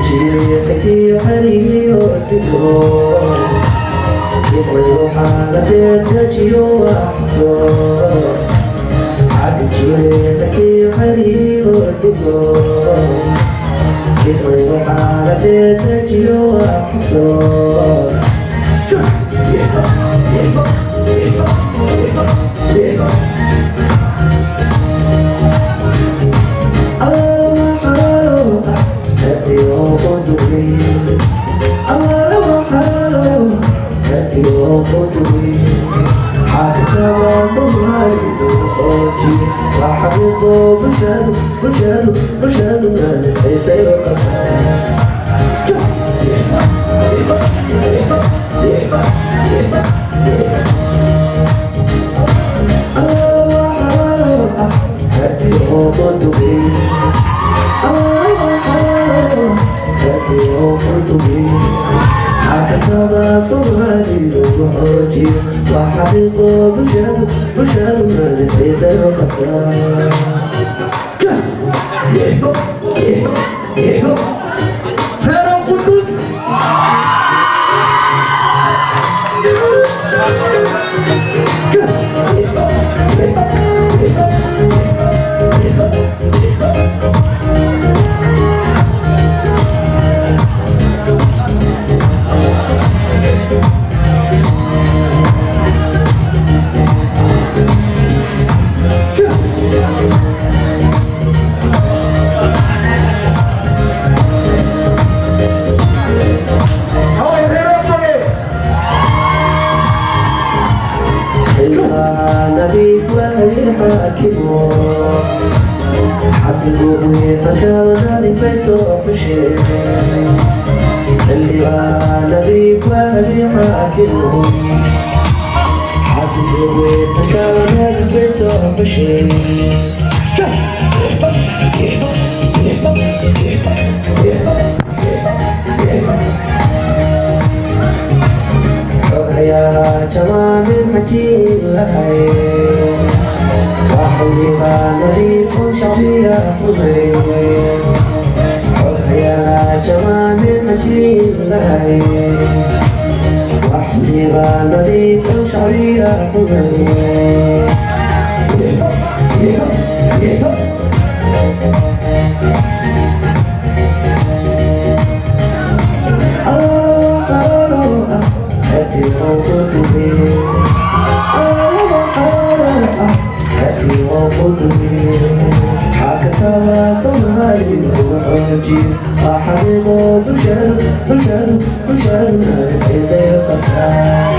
jireexkii xariyo sidoo ismayu xaaladeed dajiyo waxso xagga jireexkii xariyo sidoo ismayu xaaladeed dajiyo waxso وحقيقة بشهد بشهد ما نفيس الوقتها يهو يهو يهو هلا قدود نبيك وهي حاكمه حسبوا مكان في سوق الشيء اللي نبيك وهي حاكمه حسبوا مكان في سوق الشيء يا جمال حكيم لهي وحبيبا نظيف شعبية حميد يا جمال حكيم لهي وحبيبا نظيف شعبية حميد حقيقة بشر بشر بشر ما في سيطرة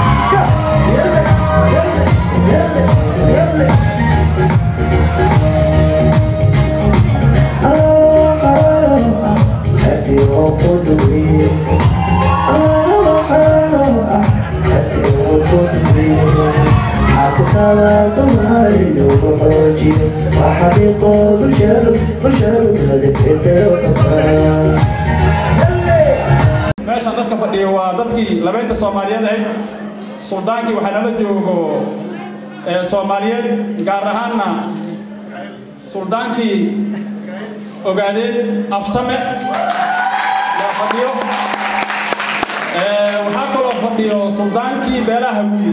هاتي وقودي أنا حالة هاتي وقودي حكسها صنعي وحوجي وحقيقة بشر بشر هدف سيطرة meeshaan dadka fadhiya waa dadkii labaynta soomaaliyeed ahayd suldaankii waxaa nala joogo ee soomaaliyeed gaar ahaanna suldaankii ogaadeen afsame yaa fadhiyo Ee, waxaa kaloo fadhiyo suldaankii beelaha wiil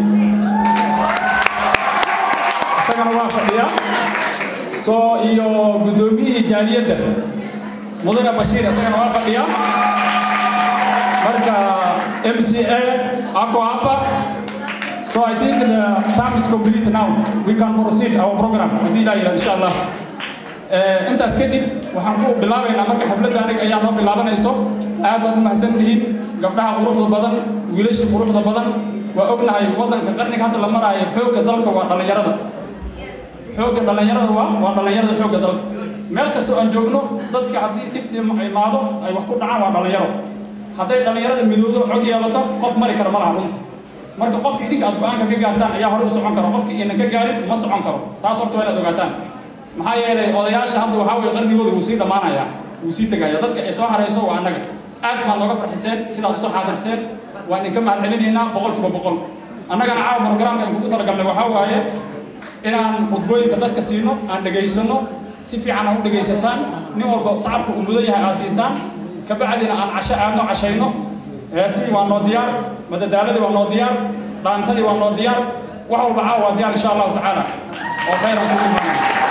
isagana waa fadhiya soo iyo guddoomiyihii jaaliyadda mudane bashiir isagana waa fadhiya marka MCA ako hapa so I think the time is complete now we can proceed our program hadii la yidhahdo insha Allah Eh, intaas kadib waxaan ku bilaabaynaa marka xafladda aniga ayaa noo bilaabanayso aad baad u mahadsan tihiin gabdhaha quruxda badan wiilasha quruxda badan waa ognahay waddanka qarniga hadda la maraayo xoogga dalka waa dhallinyarada xoogga dhallinyarada waa waa dhallinyarada xoogga dalka meel kastoo aan joogno dadka haddii dhib dhim imaado ay wax ku dhacaan waa dhallinyaro hadday dhallinyarada midoodo cod yeelato qof mari kara ma laha runta marka qofka idinka aad go-aanka ka gaartaan ayaa hore u socon kara qofka inan ka gaarin ma socon karo taas horta waa inaad ogaataan maxaa yeelay odayaasha hadda waxaa weye qarnigooda wuu sii dhammaanaya wuu sii tegaya dadka ay soo harayso waa annaga aad baad nooga farxiseen sidaad usoo xaadirteen waan idinka mahad celinaynaa boqolkiiba boqol annagana caawa programka aan kugu talagalnay waxaa waaye inaan khudbooyinka dadka siino aan dhegaysano si fiican aan u dhegaysataan nin walba sacabka uu mudan yahay aa siisaan kabacdina aan casho aadno cashayno heesii waa noo diyaar madadaaladii waa noo diyaar dhaantadii waa noo diyaar wax walba caawa waa diyaar insha allahu tacaala oo khayr aan sugu imaanay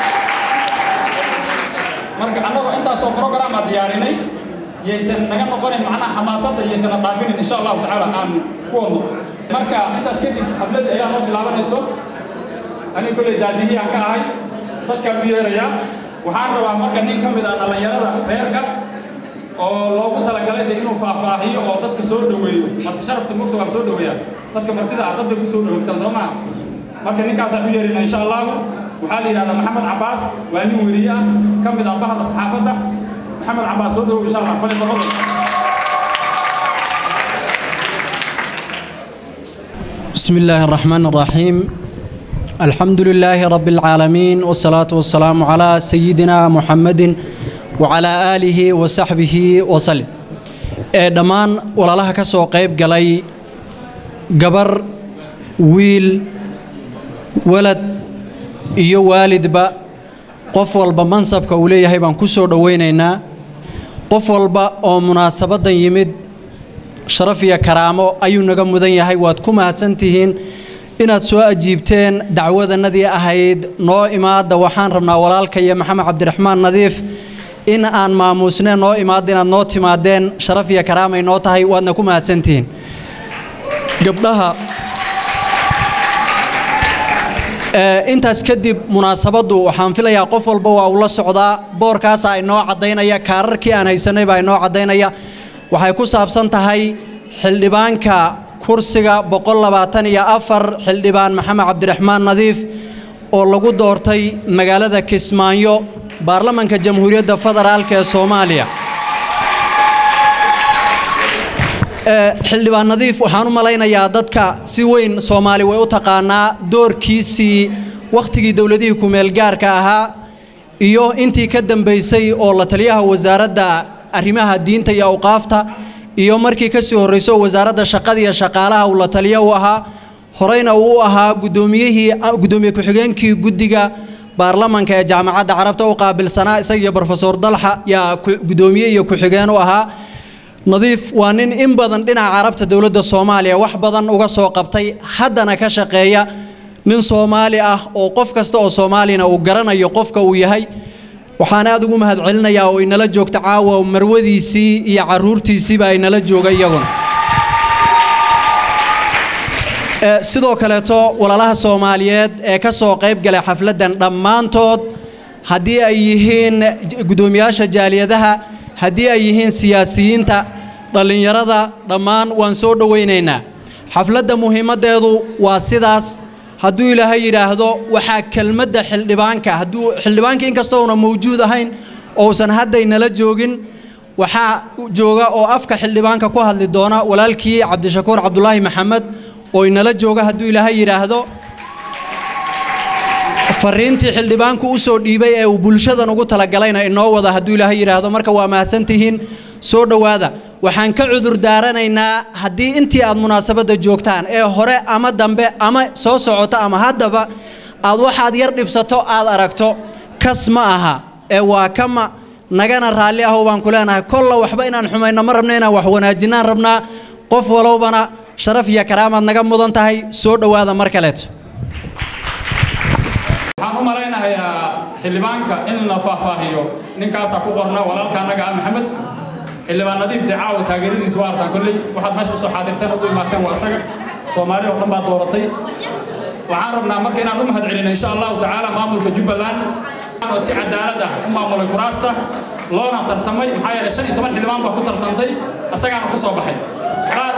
marka annagoo intaasoo program a diyaarinay yaysan naga noqonin macnaha xamaasadda yaysana dhaafinin insha allahu tacaala aan ku wadno marka intaas kadib xafladda ayaa noo bilaabanayso aniga kolley daadihii aan ka ahay dadkaan u yeerayaa waxaan rabaa marka nin ka mid ah dhallinyarada reerka oo loogu talagalay de inuu faahfaahiyo oo dadka soo dhoweeyo marti sharafta mugta waa soo dhoweeyaa dadka martida ah dadka ku soo dhowogtaan soo maha marka ninkaasaan u yeerina insha allahu waxaa la yidhahdaa maxamed cabaas waa nin weriye ah ka mid ah bahda saxaafadda maxamed cabaas soo dhowow insha allah fali tafadal بسم الله الرحمن الرحيم الحمد لله رب العالمين والصلاة والسلام على سيدنا محمد وعلى آله وصحبه وسلم دمان ولا لها كسو قيب قلي قبر ويل ولد iyo waalidba qof walba mansabka uu leeyahay baan ku soo dhowaynaynaa qof walba oo munaasabaddan yimid sharaf iyo karaamo ayuu naga mudan yahay waad ku mahadsantihiin inaad soo ajiibteen dacwadannadii ahayd noo imaadda waxaan rabnaa walaalka iyo maxamed cabdiraxmaan nadiif in aan maamuusneen noo imaadda inaad noo timaadeen sharaf iyo karaamay noo tahay waadna ku mahadsantihiin gabdhaha intaas kadib munaasabaddu waxaan filayaa qof walba waa uu la socdaa boorkaasa inoo caddaynaya kaararkii aan haysanay baa inoo caddaynaya waxay ku saabsan tahay xildhibaanka kursiga boqollabaataniyo afar xildhibaan maxamed cabdiraxmaan nadiif oo lagu doortay magaalada kismaayo baarlamanka jamhuuriyadda federaalk ee soomaaliya xildhibaan nadiif waxaan u malaynayaa dadka si weyn soomaali way u taqaanaa doorkiisii wakhtigii dowladihii kumeelgaarka ahaa iyo intii ka dambaysay oo la taliyaha wasaaradda arrimaha diinta iyo awqaafta iyo markii ka sii horrayso wasaaradda shaqada iyo shaqaalaha uu la taliya u ahaa horeyna uu u ahaa gudoomiyihii gudoomiye ku-xigeenkii guddiga baarlamanka ee jaamacadda carabta u qaabilsanaa isaga iyo brofesor dalxa yaa gudoomiye iyo ku-xigeen u ahaa nadiif waa nin in badan dhinaca carabta dowladda soomaaliya wax badan uga soo qabtay haddana ka shaqeeya nin soomaali ah oo qof kasta oo soomaalina uu garanayo qofka uu yahay waxaan aad ugu mahad celinayaa oo inala joogta caawa marwadiisii iyo caruurtiisiiba inala jooga iyaguna sidoo kaleeto walaalaha soomaaliyeed ee ka soo qayb galay xafladdan dhammaantood haddii ay yihiin guddoomiyaasha jaaliyadaha haddii ay yihiin siyaasiyiinta dhallinyarada dhammaan waan soo dhowaynaynaa xafladda muhiimaddeedu waa sidaas hadduu ilaahay yidhaahdo waxaa kelmadda xildhibaanka hadduu xildhibaanka inkastoo una mawjuud ahayn ousan haddaynala joogin waxaa jooga oo afka xildhibaanka ku hadli doona walaalkii cabdishakuur cabdulaahi maxamed oo inala jooga hadduu ilaahay yidhaahdo fariintii xildhibaanku u soo dhiibay ee uu bulshadan ugu talagalayna inoo wada hadduu ilaahay yidhaahdo marka waa mahadsantihiin soo dhowaada waxaan ka cudur daaranaynaa haddii intii aad munaasabadda joogtaan ee hore ama dambe ama soo socoto ama haddaba aad waxaad yar dhibsato aad aragto kas ma aha ee waa kama nagana raalli ahow baan ku leenahay kolla waxba inaan xumayno ma rabna inaan wax wanaajinaan rabnaa qof walowbana sharaf iyo karaamaad naga mudan tahay soo dhowaada mar kaleeto waxaan u malaynahayaa xildhibaanka in la faahfaahiyo ninkaasaa ku qorna walaalka annaga ah maxamed xildhibaan nadiif dee caawa taageeradiisa waa artaan kolley waxaad meesha usoo xaadirteen ood u imaateen waa isaga soomaali oo dhan baa dooratay waxaan rabnaa marka inaan u mahad celino insha allahu tacaala maamulka jubbaland oo si cadaalad ah u maamulay kuraasta loona tartamay maxaa yeelay shan iyo toban xildhibaan baa ku tartantay isagaana ku soo baxay qaar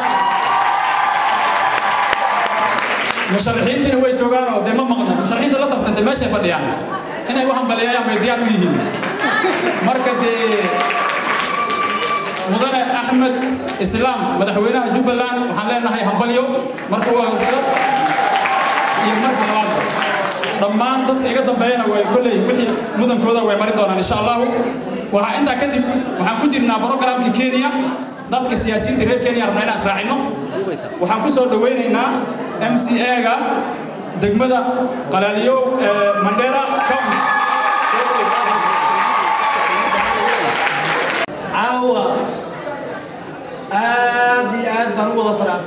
musharaxiintiina way joogaan oo dee ma maqna musharaxiinta la tartantay meeshay fadhiyaan inay u hambaleeyaan bay diyaar u yihiin marka dee mudane axmed islaam madaxweynaha jubbaland waxaan leenahay hambalyo marka waa horta iyo marka labaadba dhammaan dadka iga dambeeyana way kolley wixii mudankooda way mari doonaan insha allahu waxaa intaa kadib waxaan ku jirnaa brogramkii kenya dadka siyaasiyiinta reer kenya rabnaa inaan israacino waxaan ku soo dhowaynaynaa m c a-ga degmada qalaaliyo ee mandera county caawa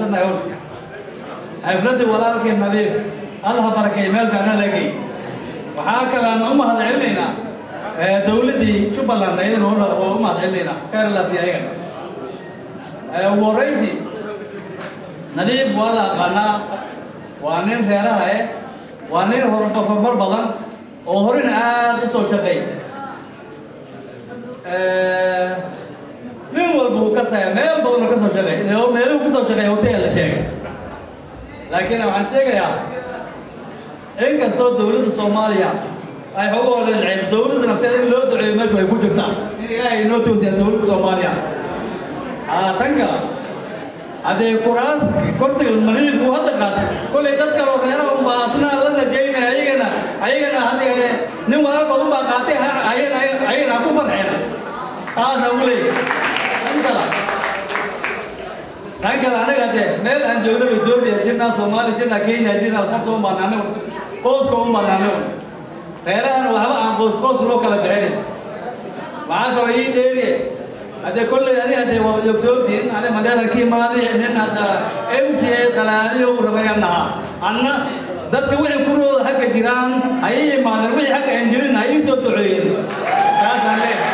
faraxsannahay horta xafladii walaalkii nadiif allah barakeey meel fiicna lagey waxaa kale aan u mahad celinaynaa dowladdii jubbaland ayadana waa u mahad celinaynaa khairlaas iyo ayagana ugu horreyntii nadiif waa la aqaanaa waa nin reeraha eh waa nin horumar badan oo horena aad u soo shaqeey nin walba uu ka saya meel badan oo ka soo shaqeey meeluhu ka soo shaqeeya hotel la sheegay laakiin waxaan sheegayaa inkastoo dowladda soomaaliya ay xogu holeelceed dowladda nafteeda in loo duceeyo meeshu ay ku jirtaa in ilaahay inoo toosiyaa dowladda soomaaliya haa tan kale haddee kuraas korsiga maniif uu hadda qaatay kollay dad kaloo reeraha unbaa asna la rajaynaya ayagana ayagana haddee nin walaalkood unbaa qaatay ayagana ayagana ha ku farxeen taasaan u leeyahay tan kale tan kale anaga dee meel aan joognaba etoobiya jirnaa soomaaliya jirnaa kenya jirnaa farta un baan anagu qooska un baan anagu reerahan waxba aan qoos qoos loo kala bixinin waxaa kaloo ii dheeriye haddee kolley ani haddee waa madogsoontiin ani madeeran ka imaadi nin hadda m c a qalaaliyo u rabayaan nahaa anna dadka wixii kurooda xagga jiraan ayay imaadeen wixii xagga aan jirin ha ii soo duceeyeen taasaan leeyahay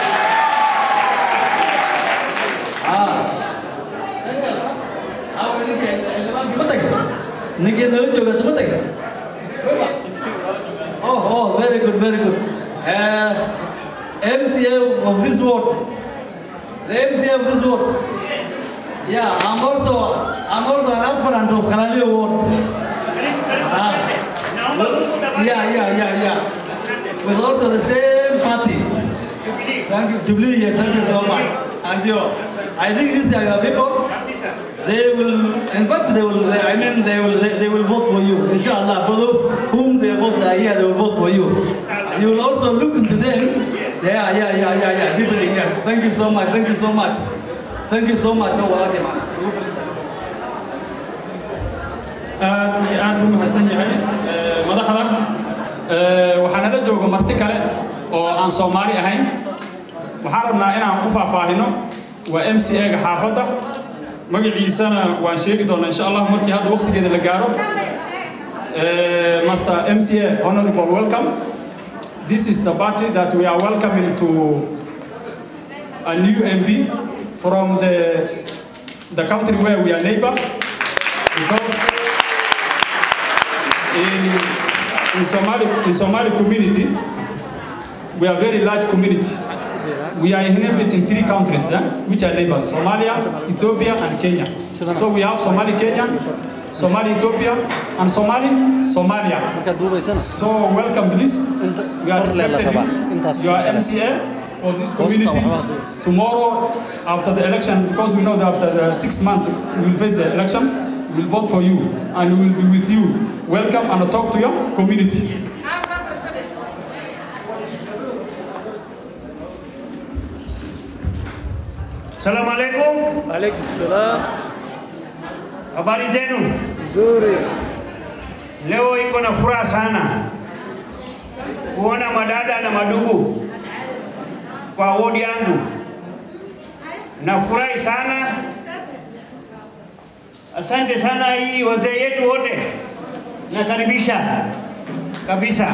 ma tag ninkii nala jooga ma tag oh oh very good very good uh, MCA of this ward the MCA of this ward yeah I'm also I'm also an aspirant of Kalalio ward ah. yeah yeah yeah yeah with also the same party thank you Jubilee yes thank you so much and you I think these are your people they will, in fact, they will, they, I mean, they will, they, they will vote for you, inshallah. For those whom they vote are here, they will vote for you. And you will also look into them. Yeah, yeah, yeah, yeah, yeah. People, yes. Thank you so much. Thank you so much. Thank you so much. Oh, well, okay, man. aad iyo aad u mahadsan yahay madaxda waxaa nala jooga marti kale oo aan soomaali ahayn waxaan rabnaa inaan ku faahfaahino waa m c a-ga xaafadda magaciisana waan sheegi doonaa insha allah markii hadda waqtigeeda la gaaro master mca honorable welcome this is the party that we are welcoming to a new mp from the the country where we are neighbor because in, in Somali in Somali community we are very large community we are inhabited in three countries, yeah, which are neighbors Somalia, Ethiopia, and Kenya. So we have Somali Kenya, Somali Ethiopia, and Somali Somalia. So welcome, please. We are respected you. You are MCA for this community. Tomorrow, after the election, because we know that after the six months we will face the election, we will vote for you and we will be with you. Welcome and talk to your community. Salamu alaikum. Alaikum salam. Habari zenu? Nzuri. Leo iko na furaha sana kuona madada na madugu kwa wodi yangu. Nafurahi sana. Asante sana hii wazee yetu wote, nakaribisha kabisa.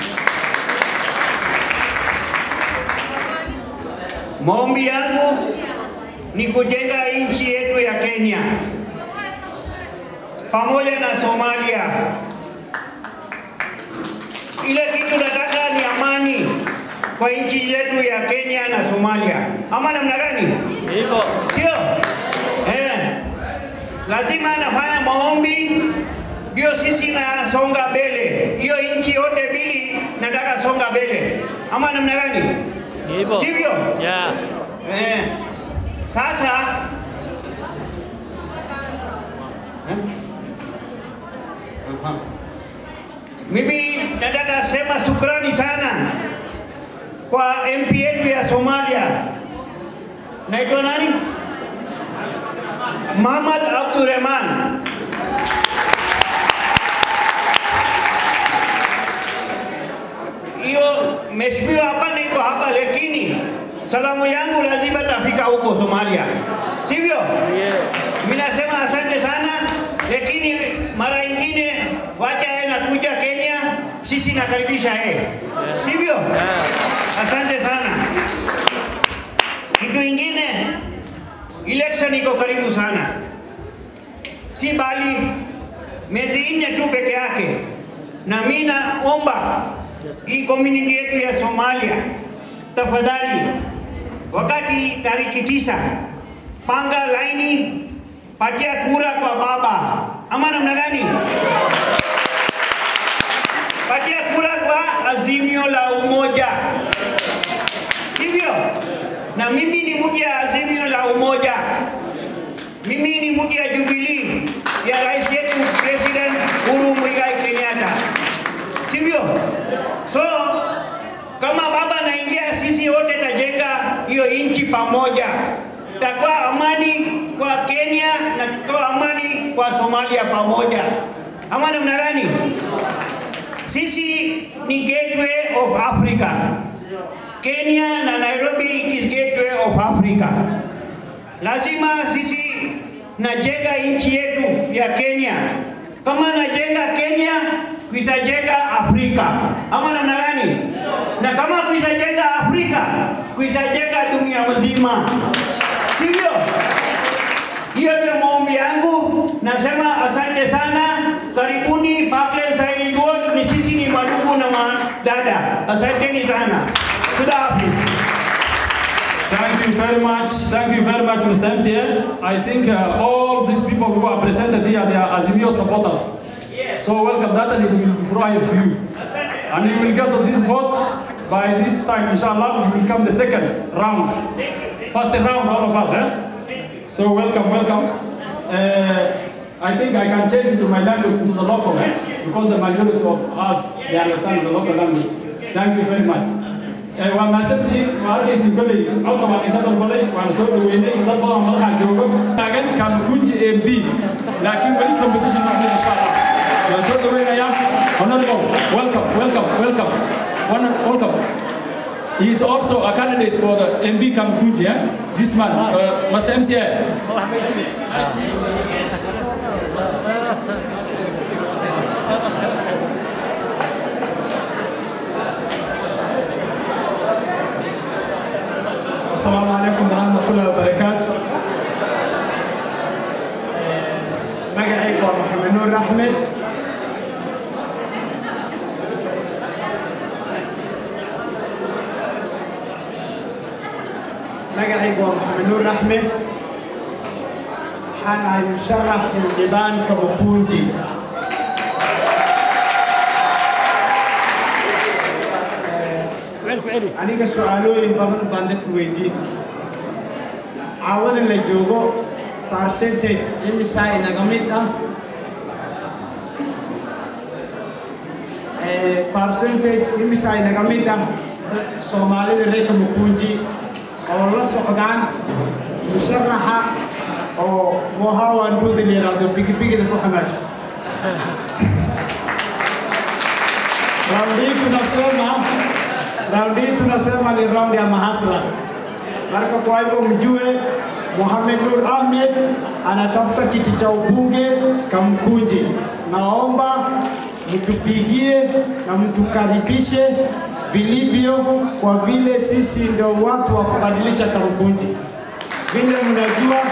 Maombi yangu ni kujenga nchi yetu ya Kenya pamoja na Somalia. Ile kitu nataka ni amani kwa nchi yetu ya Kenya na Somalia, ama namna gani? Hivyo. Sio? Eh, lazima nafanya maombi ndio sisi nasonga mbele. Hiyo nchi yote mbili nataka songa mbele, ama namna gani? Hivyo. Sivyo? Yeah. Eh, sasa Eh? Aha. Mimi nataka sema shukrani sana kwa MP yetu ya Somalia. Naitwa nani? Muhammad Abdurrahman. Hiyo mheshimiwa hapa niko hapa, lakini salamu yangu lazima tafika huko Somalia, sivyo? Yeah. Mimi nasema asante sana sisi nakaribisha yeye, sivyo? Asante sana. Kitu ingine, election iko karibu sana, si bali miezi nne tu peke yake, na mimi naomba hii community yetu ya Somalia, tafadhali, wakati tariki tisa, panga laini, patia kura kwa baba, ama namna gani? Patia kura kwa Azimio la Umoja, sivyo? Na mimi ni mtu ya Azimio la Umoja, mimi ni mtu ya Jubilee ya rais yetu President Uhuru Muigai Kenyatta, sivyo? So kama baba naingia, sisi wote tajenga hiyo nchi pamoja, takuwa amani kwa Kenya na takuwa amani kwa Somalia pamoja, ama namna gani? Sisi ni gateway of Africa. Kenya na Nairobi it is gateway of Africa. Lazima sisi najenga nchi yetu ya Kenya. Kama najenga Kenya, kuisajenga Afrika. Ama namna gani? Na kama kuisajenga Afrika, kuisajenga dunia mzima. Sivyo? Hiyo ndio maombi yangu. Nasema asante sana, karibuni Parkland Silent Ward. Ni sisi ni madugu na madada. Asanteni sana. Kuda hafiz. Thank you very much. Thank you very much, Mr. MCA. I think uh, all these people who are presented here, they are Azimio supporters. So welcome that and it will be fried to you. And you will get to this vote by this time, inshallah, you will come the second round. First round, all of us, eh? So welcome, welcome. Uh, I think I can change it to my language, to the local, eh? because the majority of us, they understand the local language. Thank you very much. Eh, waa mahadsantihiin waa halkaysi kolley codka waan idinka dalbaday waana soo dhaweynay dad badan madaxa joogo taagan kamakunji m b laakiin weli competition ma jiro insha allah waan soo dhaweynayaa honorable welcome welcome welcome One- welcome He is also a candidate for the MB Kamakunji, eh? this man, uh, Master MCA. السلام عليكم ورحمة الله وبركاته مقعي محمد نور أحمد مقعي محمد نور أحمد حان مشرح لبان كمكونجي aniga su-aalooyin badan baan dadku weydiin caawadan la joogo percentage imisaa inaga mid ah Eh, percentage imisaa inaga mid ah soomaalida reerka mukunji oo la socdaan musharaxa oo mohawanduuda la yidhaahdo bigibigida ku xamaasho raundi hii tunasema raundi hii tunasema ni raundi ya mahaslas. Marka kwa hivyo mjue Mohamed Nur Ahmed anatafuta kiti cha ubunge Kamkunji. Naomba mtupigie na mtukaribishe vilivyo, kwa vile sisi ndio watu wa kubadilisha Kamkunji. Vile mnajua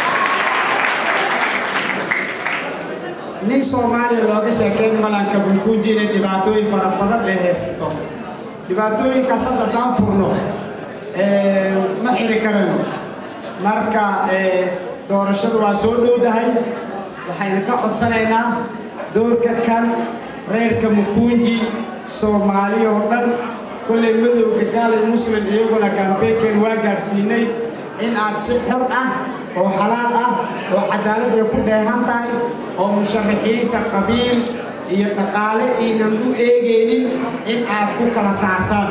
nin Soomaaliya looga sheekeyn malanka Kamkunji inay dhibaatooyin fara badan ay haysato. dhibaatooyinkaas hadda haddaan furno eh, ma xiri karayno marka eh, doorashadu waa soo dhowdahay waxaan idinka codsanaynaa doorka kan reerka mukunji soomaali oo dhan kulley madowga gaalay muslim iyaguna kambeynkan waa gaadhsiinay in aad si xor ah oo xalaal ah oo cadaalad ay ku dheehan tahay oo musharaxiinta qabiil iyo dhaqaale aynan u eegaynin in aad ku kala saartaan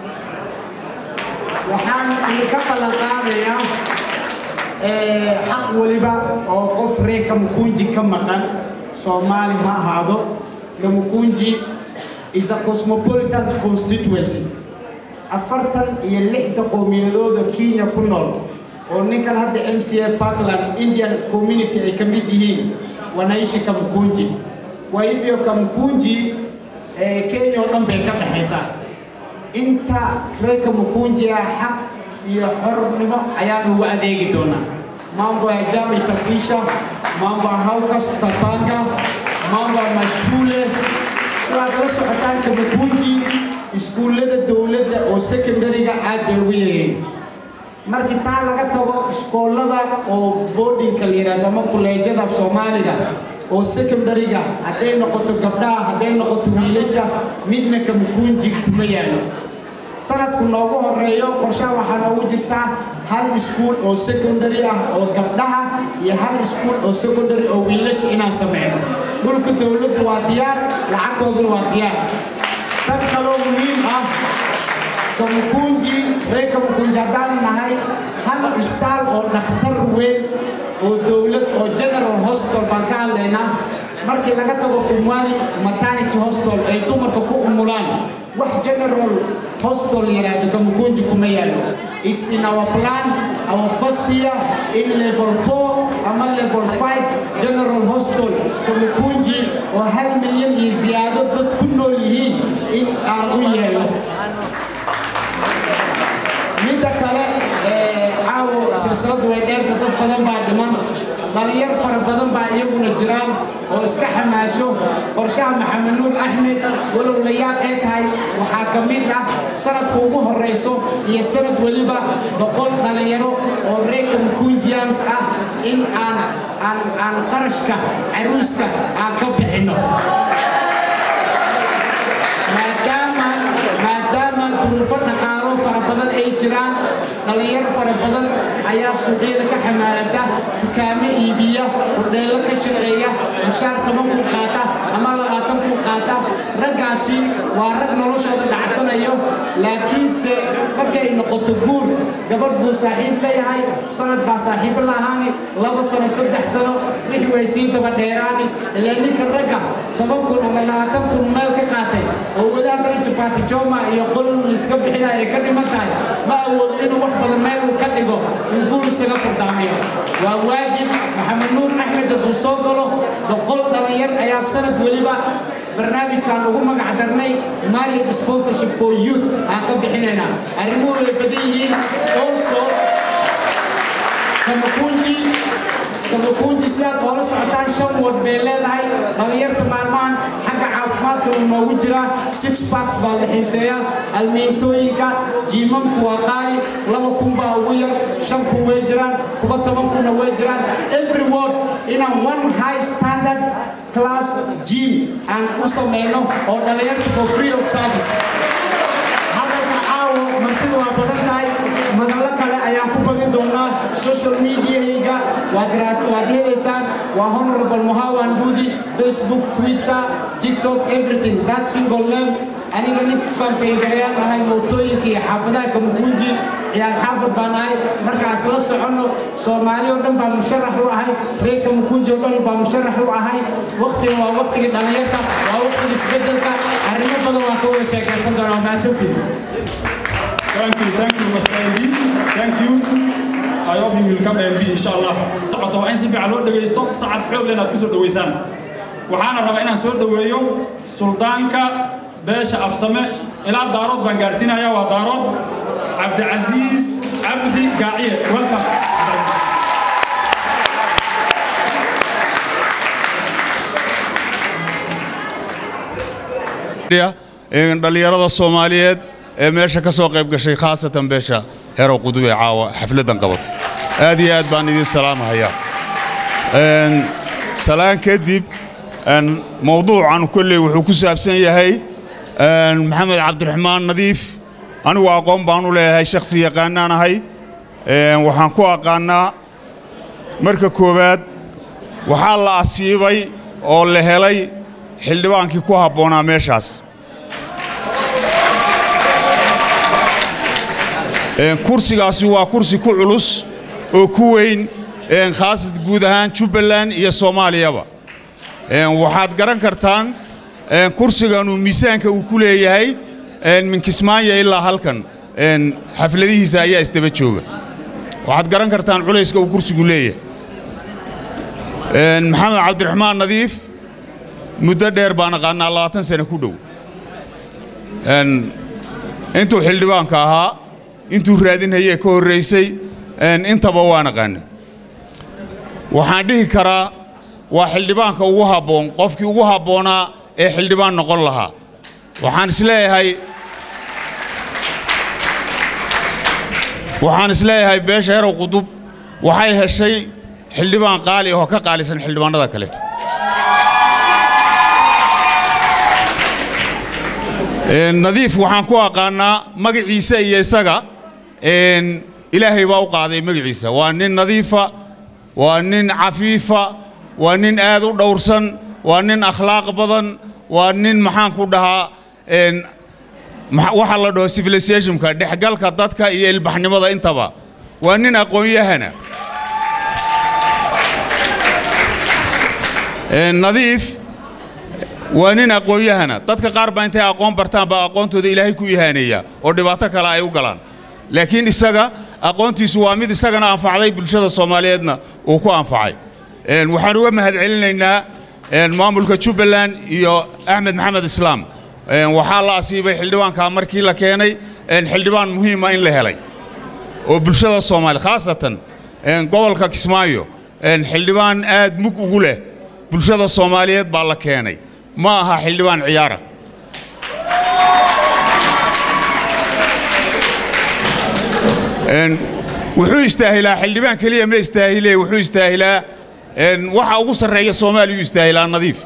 waxaan idinka ballan qaadayaa eh, xaq weliba oo qof reer kamukunji ka maqan soomaali ha ahaado kamukunji is a cosmopolitan constituency afartan iyo lixda qowmiyadooda kenya ku nool oo ninkan hadda mca parkland indian community ay ka mid yihiin wanaishi kamkunji kwa hivyo kamkunji ee kenya oo dhan bay ka dhexaysaa inta reerka mukunjiya xaq iyo xornimo ayaan ugu adeegi doonaa mambo ya jam itapisha mambo ya haukas tutapanga mambo ya mashule sidaad la socotaan kamukunji iskuullada dowladda oo secondary-ga aad bay ugu yareen markii taa laga tago iskoolada oo boardingka la yidhaahdo ama kuleejada af soomaaliga oo secondary-ga hadday noqoto gabdhaha hadday noqoto wiilasha midna kamukunji kuma yaalo sanadku noogu horeeyo qorshaha waxaa noogu jirtaa hal iskuul oo secondary ah oo gabdhaha iyo hal iskuul oo secondary oo wiilasha inaan sameyno dhulka dowladdu waa diyaar lacagtooduna waa diyaar dad kaloo muhiim ah kamukunji reer kamukunji haddaan nahay hal isbitaal oo dhakhtar weyn oo dowlad oo general hospital baan ka hadlaynaa markii laga tago kumwani maternity hospital ay dumarka ku umulaan wax general hospital yiraahdo kamukunji kuma yaalo it's in our plan our first year in level 4 ama level 5 general hospital kamukunji oo hal milyan iyo ziyaado dad ku nool yihiin in aan u yeelno midda kale caawo silsiladu way dheerta dad badan baa dhiman dhalinyar fara badan baa iyaguna jiraan oo iska xamaasho qorshaha maxamed nuur axmed walow la yaab ee tahay waxaa ka mid ah sanadka ugu horeyso iyo sanad weliba boqol dhalinyaro oo reerka mukunjians ah in aan aan aan qarashka caruuska aan ka bixinno maadaama maadaama duruufo dhaqaalo fara badan ay jiraan dhalinyaro fara badan ayaa suuqyada ka xamaalata dukaamo iibiya hudheello ka shaqeeya mushaar toban kun qaata ama labaatan kun qaata raggaasi waa rag noloshooda dhacsanayo laakiinse markay noqoto guur gabadh buu saaxiib leeyahay sanad baa saaxiibo lahaani laba sano saddex sano wixii way sii daba dheeraani ilaa ninka ragga toban kun ama labaatan kun meel ka qaatay oo weli haddana jabaati jooma iyo qol liska bixinaya ay ka dhiman tahay ma awoodo inuu wax badan meel uu ka dhigo uu guur isaga furdaamiyo waa waajib maxamed nuur axmed hadduu soo galo boqol dhalinyar ayaa sanad weliba barnaamijkaan ugu magac darnay marriage sponsorship for youth aan ka bixinaynaa arrimuhu way badan yihiin also kamakunji kamakunji sidaad oola socotaan shan wad bay leedahay dhalinyarta maalmahan xagga caafimaadka uu noogu jiraa six packs baa la xiiseeyaa almiintooyinka jiimamku waa qaali laba kun baa ugu yar shan kun way jiraan kuba toban kunna way jiraan every word inaan one high standard class gym aan u sameyno oo dhalinyarta for free of service hadalka caawo martida waa badan tahay madallo kale ayaan ku badin doonaa social mediahayga waad waad helaysaan waa honorable muhawan dudi facebook twitter tiktok everything that single name aniga nin fanfayngarayaan ahay mootooyinka iyo xaafadaha kamugunji ciyaan xaafad baan ahay markaas la soconno soomaali oo dhan baa musharax u ahay reer kamugunji oo dhan baa musharax u ahay waqtiga waa waqtigii dhalinyarta waa waqtiga isbedelka arrimo badan waan ka wada sheekaysan doonaa waa mahadsantihin Thank you, thank you, Mr. MB. Thank you. I hope you will come MB, inshallah. Socota waa in si fiican loo dhegaysto sacab xoog leh inaad ku soo dhaweysaan. Waxaana rabaa inaan soo dhaweeyo suldaanka beesha afsame ilaa daarood baan gaarsiinayaa waa daarood cabdicasiis cabdi gaaciye welcome dhalinyarada soomaaliyeed ee meesha ka soo qayb gashay khaasatan beesha herow qudub ee caawa xafladdan qabatay aad iyo aad baan idiin salaamahayaa salaan kadib mowduucan kolley wuxuu ku saabsan yahay maxamed cabdiraxmaan nadiif anigu aqoon baan u leeyahay shakhsi yaqaanaan ahay waxaan ku aqaannaa marka koowaad waxaa la asiibay oo la helay xildhibaankii ku habboonaa meeshaas kursigaasi waa kursi ku culus oo ku weyn khaasad guud ahaan jubbaland iyo soomaaliyaba waxaad garan kartaan kursiganu miisaanka uu ku leeyahay min kismaayo ilaa halkan xafladihiisa ayaa isdaba jooga waxaad garan kartaan culayska uu kursigu leeyahay maxamed cabdiraxmaan nadiif muddo dheer baan aqaannaa labaatan sane ku dhow een, intuu xildhibaanka ahaa intuu raadinhayee ka horraysay een, intaba waan aqaanay waxaan dhihi karaa waa xildhibaanka ugu habboon qofkii ugu habboonaa ee xildhibaan noqon lahaa waxaan isleeyahay waxaan isleeyahay beesha herow qudub waxay heshay xildhibaan qaali oo ka qaalisan xildhibaanada kaleeto Een, nadiif waxaan ku aqaanaa magaciisa iyo isaga een, ilaahay baa u qaaday magaciisa waa nin nadiifa waa nin cafiifa waa nin aad u dhowrsan waa nin akhlaaq badan waa nin maxaan ku dhahaa een, maxa- waxa la dhaho civilizationka dhexgalka dadka iyo ilbaxnimada intaba waa nin aqoon-yahana Een, nadiif waa nin aqoon-yahana dadka qaar baa intay aqoon bartaan baa aqoontooda ilaahay ku ihaaneeya oo dhibaato kale ay u galaan laakiin isaga aqoontiisu waa mid isagana anfacday bulshada soomaaliyeedna uu ku anfacay Een, waxaan uga mahadcelinaynaa een, maamulka jubbaland iyo axmed maxamed islaam Een, waxaa la asiibay xildhibaanka markii la keenay een, xildhibaan muhiima in la helay oo bulshada soomaali khaasatan een, gobolka kismaayo een, xildhibaan aad mug ugu leh bulshada soomaaliyeed baa la keenay ma aha xildhibaan ciyaara Een, wuxuu istaahilaa xildhibaan keliya ma istaahile wuxuu istaahilaa een, waxa ugu sarreeya soomaaliya u istaahilaa nadiif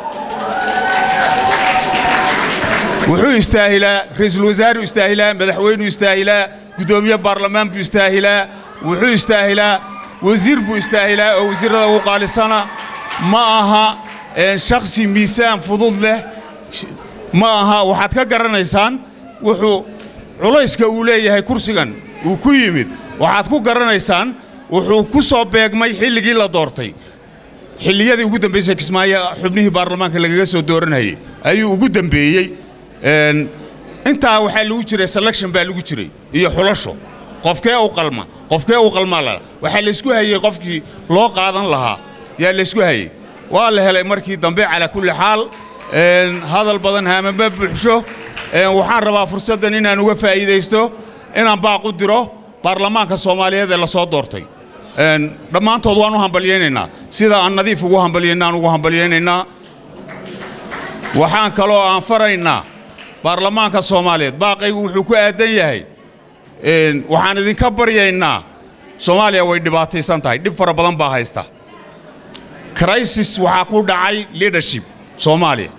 wuxuu istaahilaa ra'iisul wasaaruu istaahilaa madaxweynuu istaahilaa guddoomiye baarlamaan buu istaahilaa wuxuu istaahilaa wasiir buu istaahilaa oo wasiirrada ugu qaalisana ma aha een, shakhsi miisaan fudud leh sh- ma aha waxaad ka garanaysaan wuxuu culayska uu leeyahay kursigan uu ku yimid waxaad ku garanaysaan wuxuu ku soo beegmay xilligii la doortay xilliyadii ugu dambaysay kismaayo xubnihii baarlamaanka lagaga soo dooranayay ayuu ugu dambeeyey Een, intaa waxaa lagu jiray selection baa lagu jiray iyo xulasho qofkee u qalma qofkee u qalmaa lala waxaa laysku hayey qofkii loo qaadan lahaa yaa laysku hayey waa la helay markii dambe calaa kulli xaal Een, hadal badan haamama buuxsho Een, waxaan rabaa fursaddan inaan uga faa'iidaysto inaan baaq u diro baarlamaanka soomaaliyeed ee la soo doortay Een, dhammaantood waan u hambalyaynaynaa sida aan nadiif ugu hambalyaynaa aan ugu hambalyaynaynaa waxaan kaloo aan faraynaa baarlamaanka soomaaliyeed baaqaygu wuxuu ku aadan yahay Een, waxaan idinka baryaynaa soomaaliya way dhibaataysan tahay dhib fara badan baa haysta crisis waxaa ku dhacay leadership soomaaliya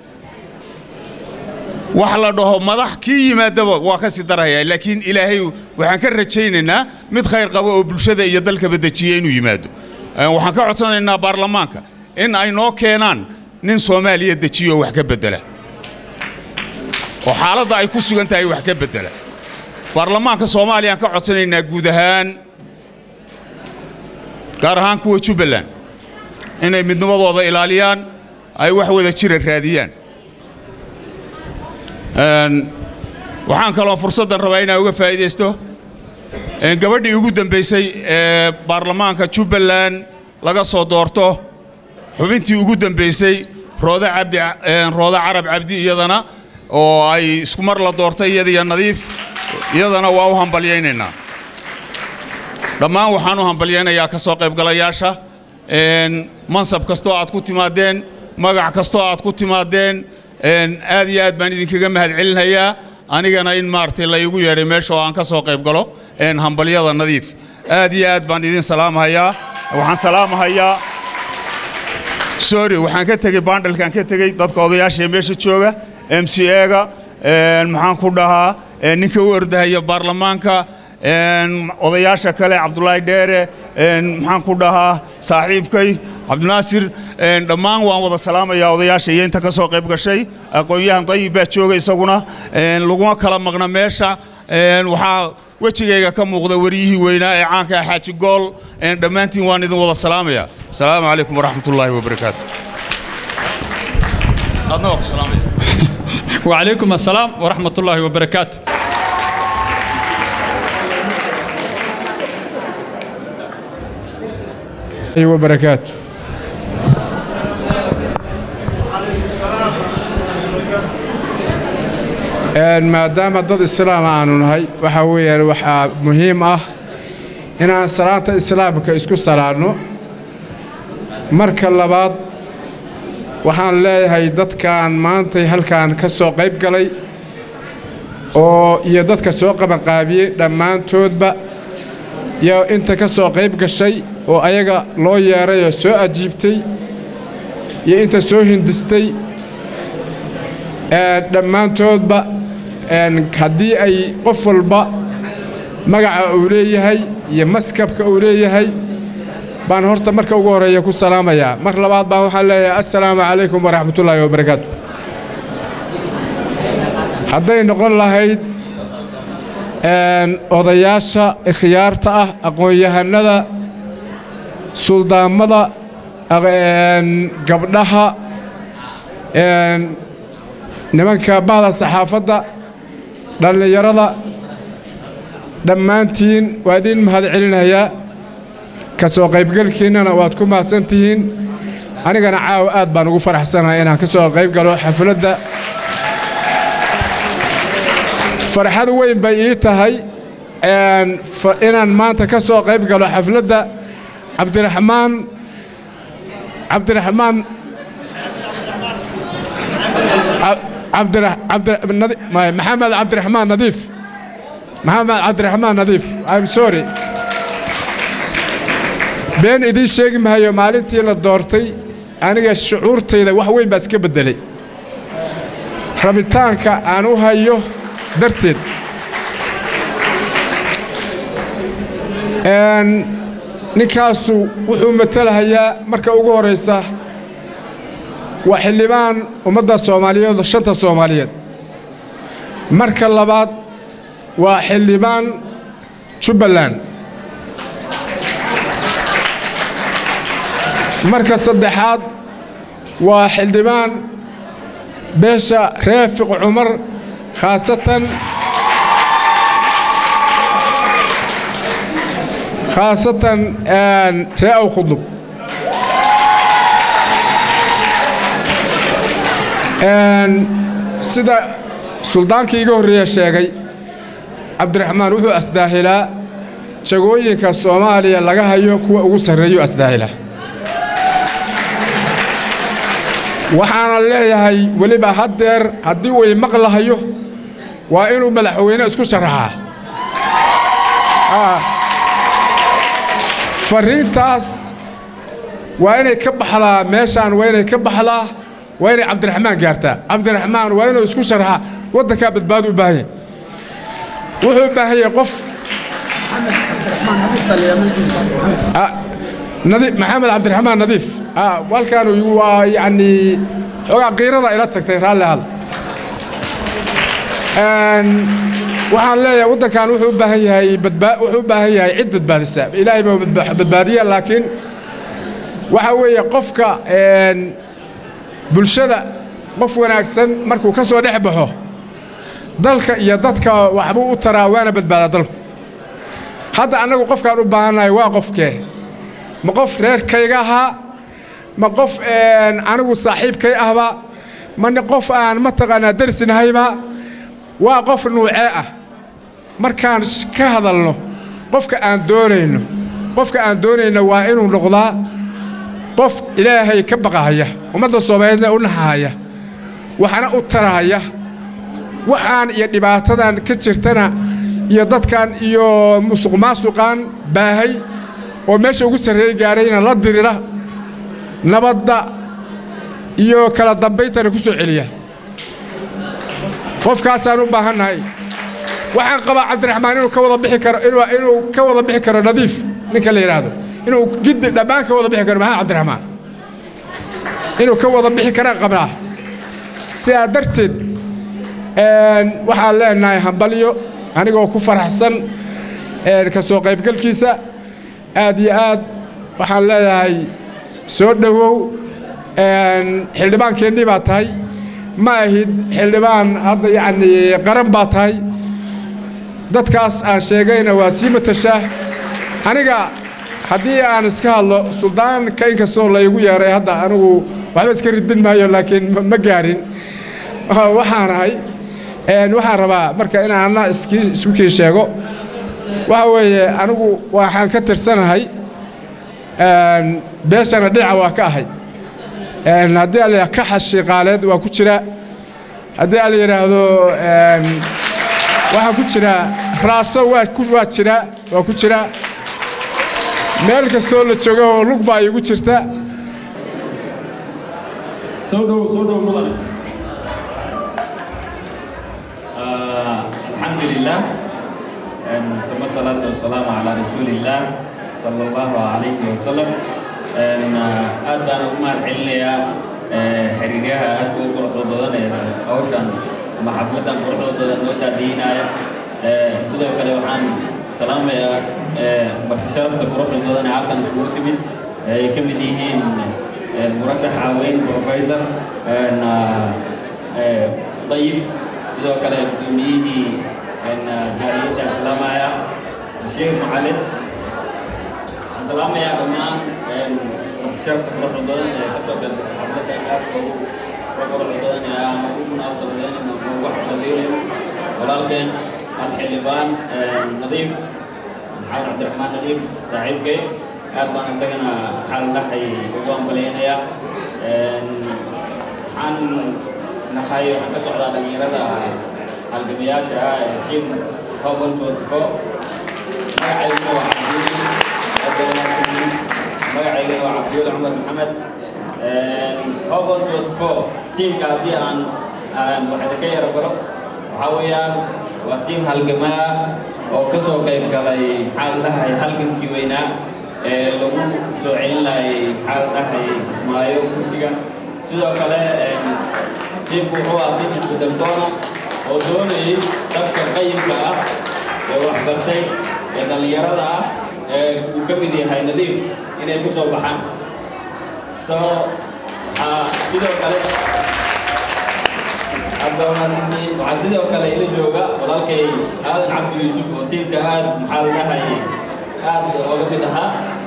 wax la dhaho madax kii yimaadaba waa ka sii daraya laakiin ilaahay waxaan ka rajaynaynaa mid khayr qaba oo bulshada iyo dalkaba dejiya inuu yimaado Een, waxaan ka codsanaynaa baarlamaanka in ay noo keenaan nin soomaaliya dejiyo oo wax ka beddela oo xaaladda ay ku sugan tahay wax ka beddela baarlamaanka soomaaliya aan ka codsanaynaa guud ahaan gaar ahaan kuwa jubbaland inay midnimadooda ilaaliyaan ay wax wada jira raadiyaan Een, waxaan kaloo fursaddan rabaa inaan uga faa'iidaysto een, gabadhii ugu dambaysay ee baarlamaanka jubbaland laga soo doorto xubintii ugu dambaysay roode cabdi een, roode carab cabdi iyadana oo ay isku mar la doortay iyadiyo nadiif iyadana waa u hambalyaynaynaa dhammaan waxaan u hambalyaynayaa ka soo qaybgalayaasha een, mansab kastoo aad ku timaadeen magac kastoo aad ku timaadeen een, aad iyo aad baan idinkaga mahadcelinayaa anigana in maaragtay la igu yeedhay meesha oo aan ka soo qayb galo een, hambalyada nadiif aad iyo aad baan idin salaamahayaa waxaan salaamahayaa sorry waxaan ka tegey baandhalkaan ka tegey dadka odayaasha ee meesha jooga m c ega maxaan ku dhahaa een, ninka u ordahaya baarlamaanka een, odayaasha kale cabdulaahi dheere een, maxaan ku dhahaa saaxiibkay cabdinaasir een, dhammaan waan wada salaamayaa odayaasha iyo inta ka soo qayb gashay aqoon-yahan dayib baa jooga isaguna een, laguma kala maqna meesha een, waxaa wejigayga ka muuqda wariyihii weynaa ee caanka ah xaaji gool een, dhammaantiin waan idin wada salaamayaa asalaamu calaykum waraxmatullaahi wabarakaatu adna waa ku salaamaya وعليكم السلام ورحمة الله وبركاته وبركاته maadaama dad islaam aanu nahay waxaa weeyaan waxaa muhiim ah inaan salaanta islaamka isku salaanno marka labaad waxaan leeyahay dadkan maantay halkan ka soo qayb galay oo iyo dadka soo qabanqaabiyey dhammaantoodba iyo inta ka soo qayb gashay oo ayaga loo yeeray oo soo ajiibtay iyo inta soo hindistay dhammaantoodba haddii ay qof walba magaca uu leeyahay iyo maskabka uu leeyahay baan horta marka ugu horreeya ku salaamayaa mar labaad baan waxaan leeyahay assalaamu calaykum waraxmatullaahi wabarakaatu hadday noqon lahayd odayaasha ikhyaarta ah aqoon-yahanada suldaammada gabdhaha nimanka bahda saxaafadda dhallinyarada dhammaantiin waa idiin mahad celinayaa ka soo qaybgalkiinnana waad ku mahadsan tihiin anigana caawa aad baan ugu faraxsanahay inaan ka soo qayb galo xafladda farxad weyn bay ii tahay inaan maanta ka soo qayb galo xafladda cabdiraxmaan cabdiraxmaan maxamed cabdiraxmaan nadiif maxamed cabdiraxmaan nadiif im sorry been idiin sheegi mahayo maalintii la doortay aniga shucuurtayda wax weyn baa iska beddelay rabitaanka aan u hayo darteed ninkaasu wuxuu matalahayaa marka ugu horraysa waa xildhibaan ummadda soomaaliyeed shanta soomaaliyeed marka labaad waa xildhibaan jubbaland marka saddexaad waa xildhibaan beesha reefiq cumar khaasatan khaasatan ree aw khudub sida suldaankii iga horreeya sheegay cabdiraxmaan wuxuu asdaahilaa jagooyinka soomaaliya laga hayo kuwa ugu sarreeyuu asdaahilaa waxaana leeyahay weliba haddeer haddii uu imaqlahayo waa inuu madaxweyne isku sharaxaa farriintaas waa inay ka baxdaa meeshaan waa inay ka baxdaa waa inay cabdiraxmaan gaartaa cabdiraxmaan waa inuu isku sharaxaa waddankaa badbaado u baahan yahay wuxuu u baahan yahay qof maxamed cabdiraxmaan nadiif halkaan waa yacnii xoogaa qiirada ila tagtay raalli hal waxaan leeyahay waddankan wuxuu u baahan yahay badbaa wuxuu u baahan yahay cid badbaadisa ilaahay baa badbaadiya laakiin waxa weeye qofka bulshada qof wanaagsan markuu ka soo dhex baxo dalka iyo dadka waxbuu u taraa waana badbaadaa dalku hadda annagu qofkaan u baahannahay waa qofkee ma qof reerkayga ahaa ma qof anigu saaxiibkay ahba ma qof aan mataqaanaa darsinahayba waa qof nuucee ah markaan ka hadalno qofka aan doonayno qofka aan doonayno waa inuu noqdaa qof ilaahay ka baqahaya ummadda soomaaliyeedna u naxahaya waxna u tarahaya waxaan iyo dhibaatadan ka jirtana iyo dadkan iyo musuq maasuqaan baahay oo meesha ugu sarreey gaarayna la dirira nabadda iyo kala dambayntana ku soo celiya qofkaasaan u baahannahay waxaan qabaa cabdiraxmaan inuu ka wada bixi karo inuu ka wada bixi karo nadiif ninka la yidhaahdo inuu giddi dhammaan ka wada bixi karo maxamed cabdiraxmaan inuu ka wada bixi karaan qabnaa sidaa darteed waxaan leenahay hambalyo anigoo ku faraxsan ka soo qaybgalkiisa aad iyo aad waxaan leeyahay soo dhowow xildhibaankeennii baa tahay ma ahid xildhibaan hadda yacnii qaran baa tahay dadkaas aan sheegayna waa sii matashaa aniga haddii aan iska hadlo suldaanka inkastoo laygu yeeray hadda anigu waxba iska ridin maayo laakiin ma gaarin waxaan ahay Een, waxaan rabaa marka inaan anna iskii- isku kii sheego waxa weeye anigu waxaan ka tirsanahay een, beeshana dhinaca waa ka ahay Een, haddii ala ka xashiiqaaleed waa ku jira haddii ala yidhaahdo een, waxaa ku jira raaso waa ku waa jira waa ku jira meel kastoo la joogo oo lug baa iigu jirta soo dhow soo dhow mudane الحمد لله أن ثم الصلاة والسلام على رسول الله صلى الله عليه وسلم أن أدى أمر عليا حريريها أدى قرح بدن أوشان ما حفلة قرح بدن نوتا دينا سيدو كده وحان سلام يا مرتشرفت قرح بدن عالكن اسكو تمد كم ديهين مرشح عوين بروفيسور أن طيب sidoo kale gudoomiyihii jaaliyadda islaamaya sheekh macalin waxaan salaamayaa dhammaan martisharafta quruxda badan ee kasoo galgasha xafladda aadka ugu uga quruxda badan ee aan ugu munaasabadeynin ama ugu xafladeynin walaalkeen alxildhibaan nadiif maxamed cabdiraxmaan nadiif saaxiibkay aad baan isagana maxaa la dhahay ugu ambaleynayaa waxaan nahay waxaan ka socdaa dhalinyarada halgamayaasha ah ee team hoban 24 magacayguna waa cabdiweli aad baa wanaagsanyihiin magacaygana waa cabdiweli cumar maxamed hoban 24 teamka haddii aan aan wax idinka yara baro waxaa weeyaan waa team halgamaa oo ka soo qayb galay maxaa la dhahay halgankii weynaa ee lagu soo celinayay maxaa la dhahay kismaayo kursiga sidoo kale tiimku wuxuu ahaa tiim isbedel doona oo doonayay dadka qayimka ah ee waxbartay ee dhallinyarada ah ee uu ka mid yahay nadiif inay ku soo baxaan so waxaa sidoo kale aad baa wanaagsantihiin waxaa sidoo kale ila jooga walaalkay aadan cabdi yuusuf oo tiimka aad maxaa la dhahay aad ooga mid ahaa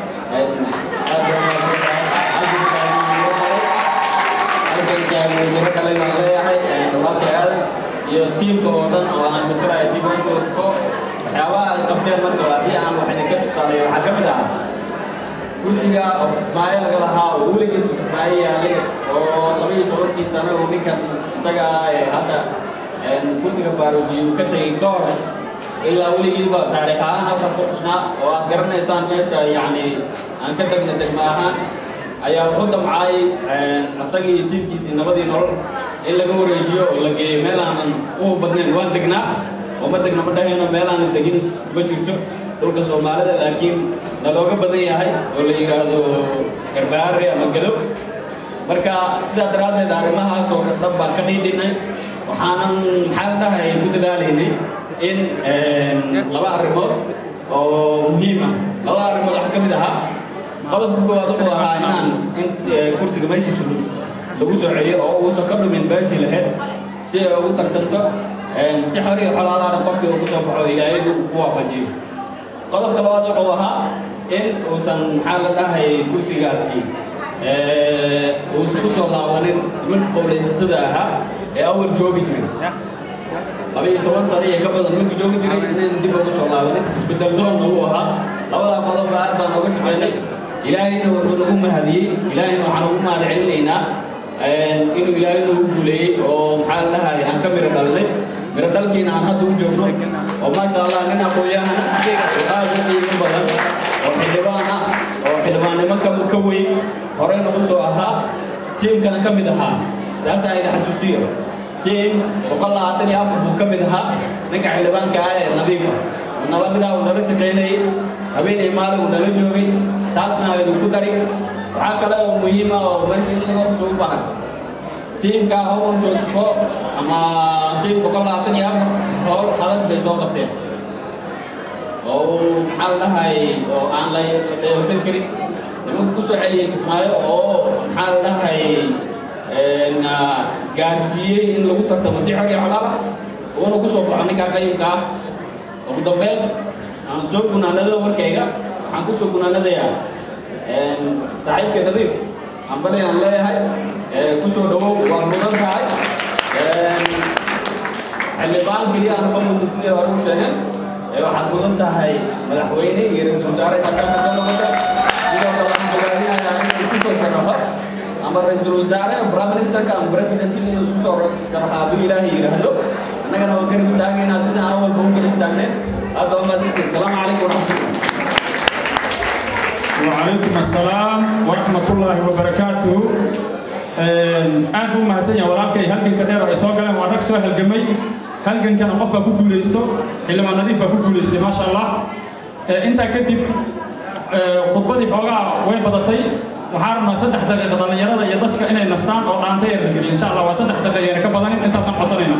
aad baa wanaagsantahay halgankaanu miro dhalay baan leeyahay walaalkay aadan iyo tiimka oo dhan oo aan matalaya team one twenty four waxyaabaha ay qabteen marka haddii aan wax idinka tusaaleeyo waxaa ka mid ah kursiga oo kismaayo laga lahaa oo weligiis kismaayo yaallay oo laba iyo tobankii sano uu ninkan isaga ah ee hadda kursiga faaruujiye uu ka tegey ka hor ilaa weligiiba taariikh ahaan halkan ku xusnaa oo aad garanaysaan meesha yacni aan ka degna degma ahaan ayaa wuxuu damcay asagii iyo tiimkiisii nabadii nolol in laga wareejiyo oo la geeyo meel aanan u badnayn waan degnaa oo ma degna ma dhahayno meel aanan degin ma jirto dhulka soomaalida laakiin nalooga badan yahay oo la yidhaahdo garbaare ama gado marka sidaa daraaddeed arrimahaas oo dhan baan ka dhiidhinay waxaanan maxaa la dhahay ku dadaalaynay in laba arrimood oo muhiim ah labada arrimood waxaa ka mid ahaa qodobka koowaad wuxuu ahaa inaan in kursiga meeshiisa lagu soo celiyo oo uusan ka dhumin beeshii lahayd si ay ugu tartanto si xor iyo xolaalaana qofkii uu kasoo baxo ilaahay uu ku waafajiyo qodobka labaad wuxuu ahaa in uusan maxaa la dhahay kursigaasi uusan ku soo laabanin nimanka qowlaysatada ahaa ee awal joogi jiray laba iyo toban sano iyo ka badan nimanka joogi jiray inaan dib ugu soo laabanin isbedel doonna uu ahaa labadaa qodobba aad baan nooga shaqaynay ilaahayna wuxuu nagu mahadiyey ilaahayna waxaan ugu mahad celinaynaa inuu ilaahay nagu guuleeyey oo maxaa la dhahay aan ka miro dhalnay miro dhalkiina aan hadda u joogno oo maasha allah nin aqoon-yahana oo aad u qiimo badan oo xildhibaan ah oo xildhibaannimo ka ka weyn horey nagu soo ahaa tiimkana ka mid ahaa taasaa ida xasuusiyo tiim boqol labaatan iyo afar buu ka mid ahaa ninka xildhibaanka ah ee nadiifa nala mid ah uu nala shaqaynayay habeenay maalin uu nala joogay taasna idinku dari waxaa kale oo muhiim ah oo meesha in laga xusu u baahan tiimka hoban twenty four ama tiim boqol labaatan iyo afar howl adag bay soo qabteen oo maxaa la dhahay oo aan la dheelsan karin nimanku ku soo celiyey kismaayo oo maxaa la dhahay gaarsiiyey in lagu tartamo si xor iyo xolaala uuna ku soo baxo ninkaa qayimka ah ugu dambeyn aan soo gunaanado warkayga waxaan ku soo gunaanadayaa saaxiibka nadiif hambali aan leeyahay ku soo dhawow waa mudan tahay xildhibaan keliya aanuma mudin sidii hore u sheegeen ee waxaad mudan tahay madaxweyne iyo ra-iisul wasaare maadaama ka noqota sidoo kale waxaan bogaadinayaa inuu isku soo sharaxo ama ra-iisul wasaare prime ministerka ama president inuu isku soo sharaxo hadduu ilaahay yidhaahdo annagana waan garab istaagaynaa sida aan walba u garab istaagneen hadda waa maasantiin salaamu calaykum waraxmatullah وعليكم السلام ورحمة الله وبركاته aad buu mahadsan yahay walaalkay halganka dheer oo ay soo galeen waa rag soo halgamay halgankana qof baa ku guulaysto xildhibaan nadiif baa ku guulaystay maasha allah intaa kadib khudbadii xoogaa way badatay waxaa rabnaa saddex daqiiqa dhallinyarada iyo dadka inay nastaan oo dhaanta yar geliya insha allah waa saddex daqiiqa yar ka badanin intaasaan codsanayna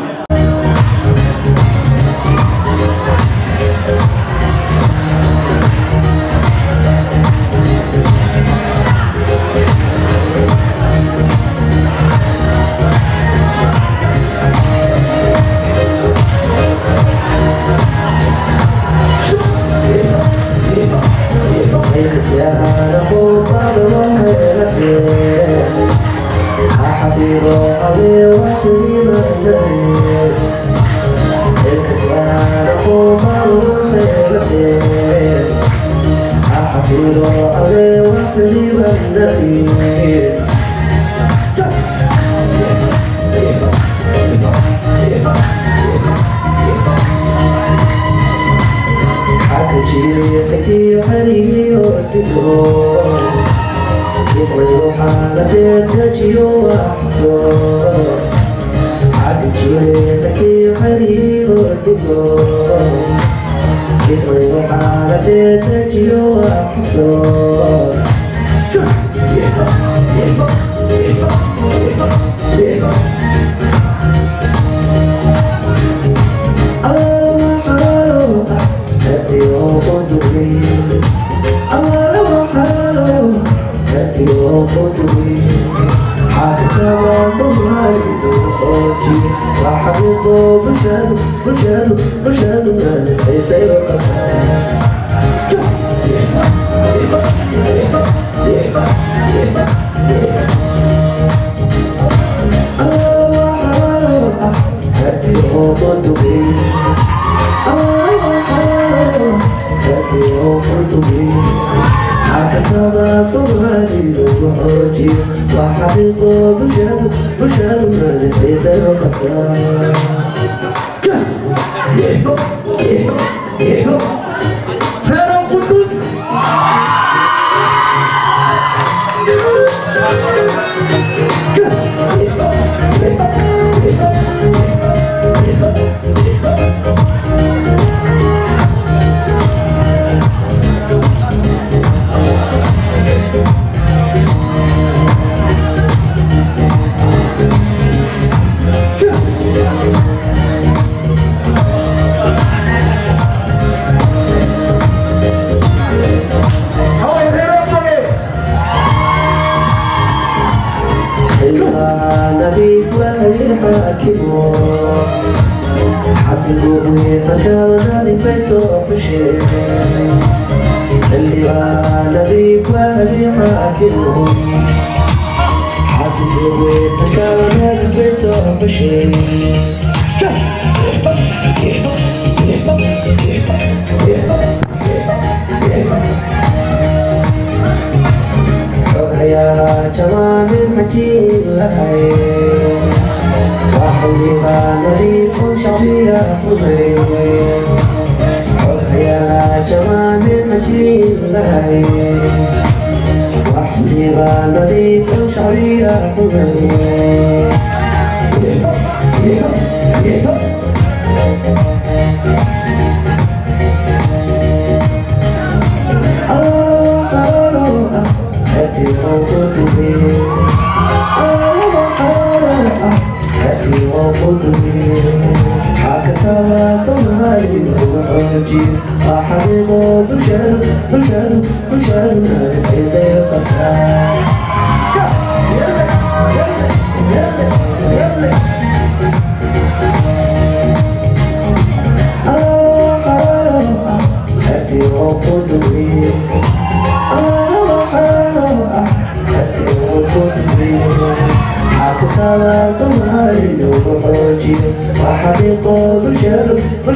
Soomaalidu wuxuu jiro waa xaqiiqo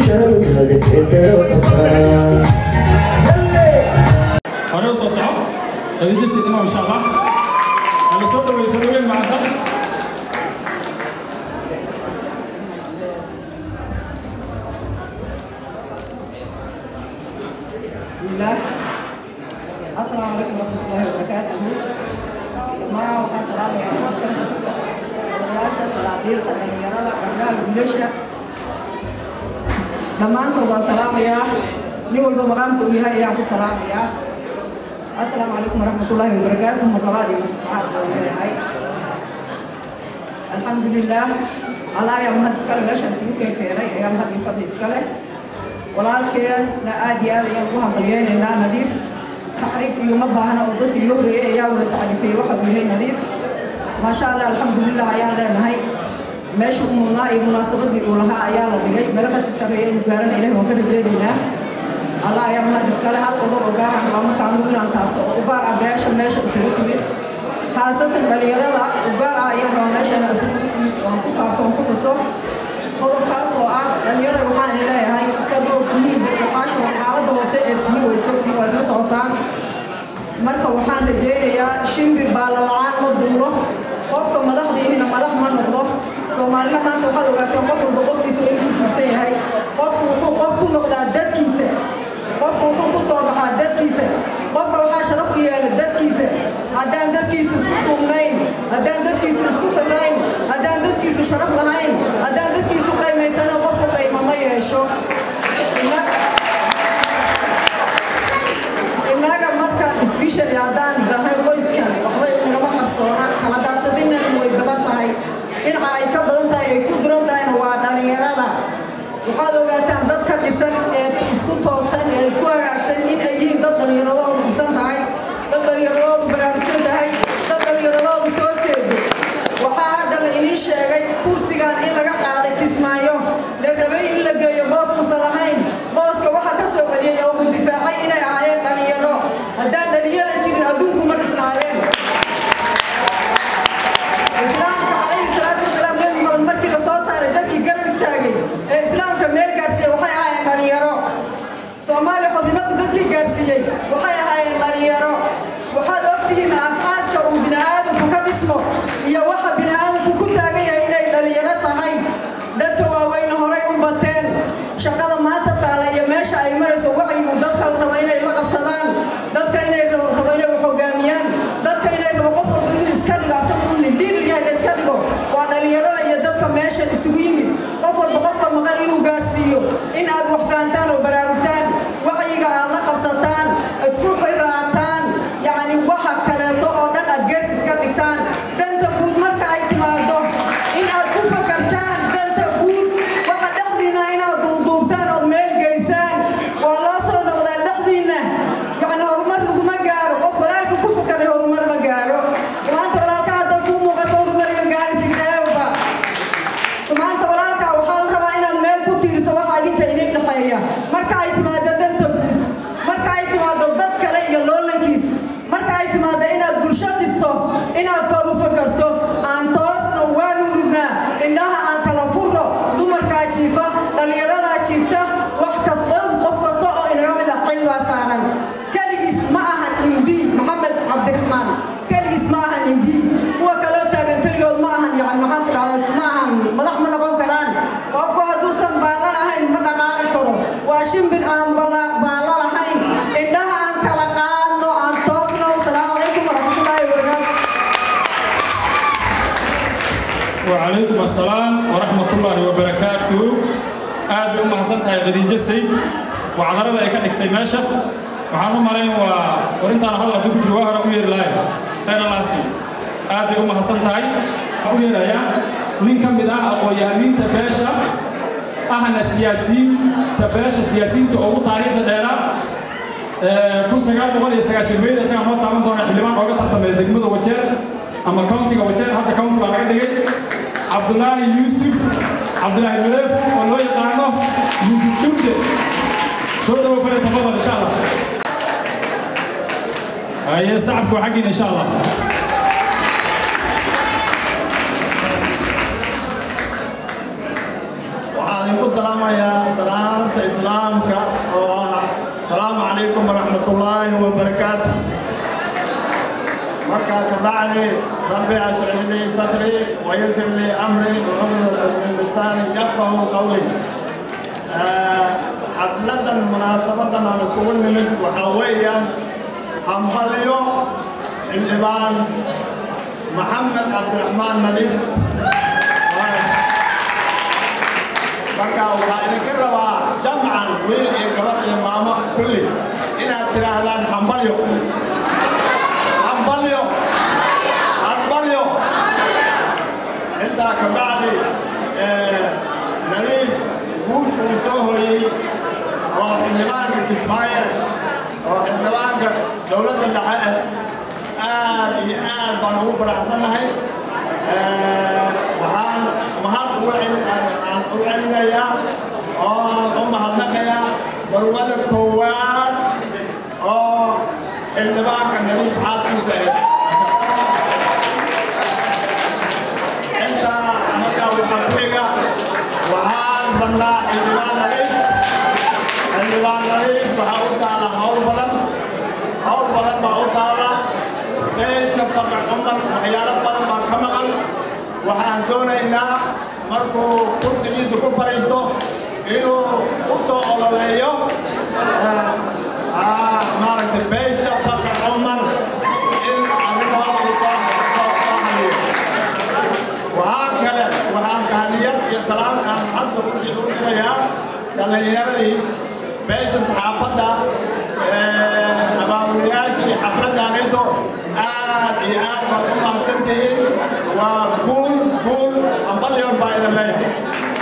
bulshadu hadafkiisa u qabtaa hore u soo soco khadiija sidima insha allah hala soo dhaweyso dhaweyn macsan بسم الله السلام عليكم ورحمة الله وبركاته لما وحا سلام يا رب شرف كسو ولياشا سلادير قدن يرادا قبلها البلوشة لما أنتم سلام يا نقول بمقامكم يا يا أبو سلام يا السلام عليكم ورحمة الله وبركاته مطلباتي مستعار هاي الحمد لله الله يا مهد سكالي لاشا سلوكي كيري يا مهد يفضل سكالي walaalkeenna aad iyo aad ayaan ugu hambalyeynaynaa nadiif tacriif iyo ma baahna oo dadka iyo horreeyey ayaa wada tacriifiyey waxa uu yahay nadiif maasha allah alxamdulilah ayaan leenahay meesha u mudnaa iyo munaasabadii uu lahaa ayaa la dhigay meel kasi sarreeya inuu gaarana ilahi waan ka rajeynaynaa allah ayaa mahad iskale hal qodob oo gaar ah waa marka anugu inaan taabto oo u gaar ah beesha meesha isugu timid khaasatan dhalinyarada u gaar ah ayaan rabaa meesha inaan isugu timid oo aan ku taabto oon ku xuso qodobkaas oo ah dhalinyarada waxaan leeyahay saad u ogtihiin badbaxaasha xaaladda hoose ee tihiin way sogtiin waa isla socotaan marka waxaan rajaynayaa shimbir baala la-aan ma duulo qofka madaxda ihina madax ma noqdo soomaalina maanta waxaad ogaateen qof walba qofkiisa inuu ku tuursan yahay qofku wuxuu qof ku noqdaa dadkiisa qofku wuxuu ku soo baxaa dadkiisa qofka waxaa sharaf u yeela dadkiisa haddaan dadkiisu isku duubnayn haddaan dadkiisu isku xirnayn haddaan dadkiisu sharaf lahayn haddaan dadkiisu qaymaysana qofku qayma ma yeesho innaga marka especially haddaan dhahay qoyskan waxba nagama qarsoona kala daadsadinaynu way badan tahay dhinaca ay ka badan tahay ay ku duran tahayna waa dhalinyarada waxaad ogaataan dad ka dhisan ee isku toosan ee isku hagaagsan in ay yihiin dad dhallinyaradoodu dhisan tahay dad dhallinyaradoodu baraarugsan tahay dad dhallinyaradoodu soo jeedo waxaa hadda la inii sheegay kursigan in laga qaaday kismaayo la rabay in la geeyo boos musan lahayn booska waxaa ka soo celiyey oo uu difaacay inay ahaayeen dhallinyaro haddaan dhallinyaro jirin adduunku ma dhisnaadeen islaamka calayhi salaatu wasalaam nebi maxamed markii la soo saaray dadkii garab istaagay ee islaamka meel gaarsiiyey waxay ahaayeen dhalinyaro soomaaliya xornimada dadkii gaarsiiyey waxay ahaayeen dhalinyaro waxaad ogtihiin aasaaska uu bini'aadamku ka dhismo iyo waxa bini'aadamku ku taagan yahay inay dhalinyaro tahay dadka waaweyne horay u bateen shaqada maanta taala iyo meesha ay marayso wacyigu dadka raba inay la qabsadaan dadka inay rabo inay wax hogaamiyaan dadka inay rabo qof walba inuu iska dhigo asaga uu liidar yahay la iska dhigo waa dhalinyarada iyo dadka meesha isugu yimid qof walba qofka maqan inuu gaarsiiyo in aad wax fahantaan oo baraarugtaan wacyiga aad la qabsataan isku xiraataan yacni waxa kaleeto oo dhan aad gees iska dhigtaan danta guud marka ay timaado in aad ku fakartaan danta guud waxa dhexdiinna inaad duuduubtaan ood meel geysaan waa loo soo noqdaa dhexdiinna yacni horumar laguma gaaro qof walaalka ku fakaray horumar ma gaaro maanta walaalka hadda kuu muuqato horumar iyo gaarisideeba maanta walaalka waxaa la rabaa inaad meel ku tiirso waxa adinka idin dhexeeya marka ay timaado danta guud marka ay timaado dad kale iyo loolankiis marka ay timaado inaad bulsho dhisto inaad kor u fakarto aan toosna waanu ridnaa indhaha aan kala furo dumarkaa jiifa dhallinyaradaa jiifta wax kasta qof kasta oo inaga mid ah xil baa saaran keligiis ma ahan imbi maxamed cabdiraxmaan keligiis ma ahan imbi kuwa kaloo taagan keligood ma ahan yani maxaan ku dhahdaa ma ahan madax ma noqon karaan qofku hadduusan baalla lahayn ma dhaqaaqi karo waa shimbir aan baalla lahayn indhaha aan kala qaadno aan toosno asalaamu calaykum waraxmatullaahi wabarakaatu وعليكم السلام ورحمة الله وبركاته aad bay u mahadsan tahay khadiijo sayd wacdarada ay ka dhigtay meesha waxaan u malayn waa warintaan hal hadduu ku jiro waa hore u yeeri lahay khayr allaasi aad bay u mahadsan tahay waxaan u yeerayaa nin ka mid ah aqoon-yahaniinta beesha ahna siyaasiyiinta beesha siyaasiyiinta ugu taariikhda dheeraa kun sagaal boqol iyo sagaashan meyd isagaa noo taaban doona xildhibaan ooga tartamaya degmada wajeer ama countiga wajeer hadda county baa laga dhigay cabdulaahi yuusuf cabdulaahi maleef oo loo yaqaano yuusuf dhurde soo dhawo fale tafadal insha allah haye sacabku waa xaggiina insha allah waxaad idinku salaamayaa salaanta islaamka oo ah asalaamu calaykum waraxmatullaahi wabarakaatu markaa ka bacdi rabbi ashrix lii sadrii wayasir lii amrii wcumdatan min lisaani yafqahu qawli xafladan munaasabadan aan iskugu nimid waxaa weeyaan hambalyo xildhibaan maxamed cabdiraxmaan nadiif marka waxaa idinka rabaa jamcan wiil iyo gabar iyo maamo kulli inaad tidhaahdaan hambalyo hambalyo hambalyo intaa ka bacdi nadiif guush uu soo hoyey oo xildhibaanka kismaayo oo xildhibaanka dowladda dhexe aad iyo aad baan ugu faraxsannahay waxaan mahad ugu aan u celinayaa oo aan u mahadnaqayaa marwada koowaad oo xildhibaanka nadiif xaaskiisa ahayd intaa markaa waxaa ku xiga waxaan rabnaa xildhibaan nadiif xildhibaan nadiif waxaa u taala hawl badan hawl badan baa u taala beesha faqar cumar waxyaalo badan baa ka maqan waxaan doonaynaa markuu kursigiisa ku fadhiisto inuu u soo ololeeyo maaragtay beesha faqar cumar in arrimahooda uu soo soo soo xaliyo waxaa kale waxaan tahniyad iyo salaam aan hadda u dirayaa dhallinyaradii beesha saxaafadda abaabulayaashii xafladaaneeto aad iyo aad baad u mahadsan tihiin waa guul guul ambalyon baa idin leeyahay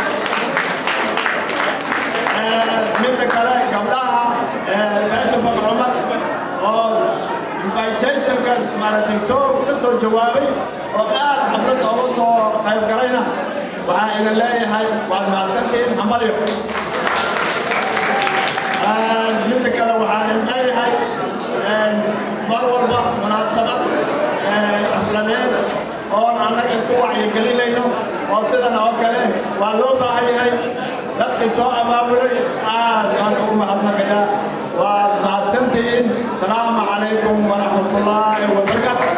midda kale gabdhaha beesha faqr cumar oo invitationkaas maaragtay soo ka soo jawaabay oo aad xafladda uga soo qayb galayna waxaa idin leeyahay waad mahadsantihiin hambalyo midda kale waxaa idin leeyahay mar walba munaasabad xafladeed oon annaga isku wacyigelinayno oo sidan oo kale waa loo baahan yahay dadkii soo abaabulay aad baan ugu mahadnaqayaa waad mahadsantihiin salaamu calaykum waraxmatullaahi wabarakaatu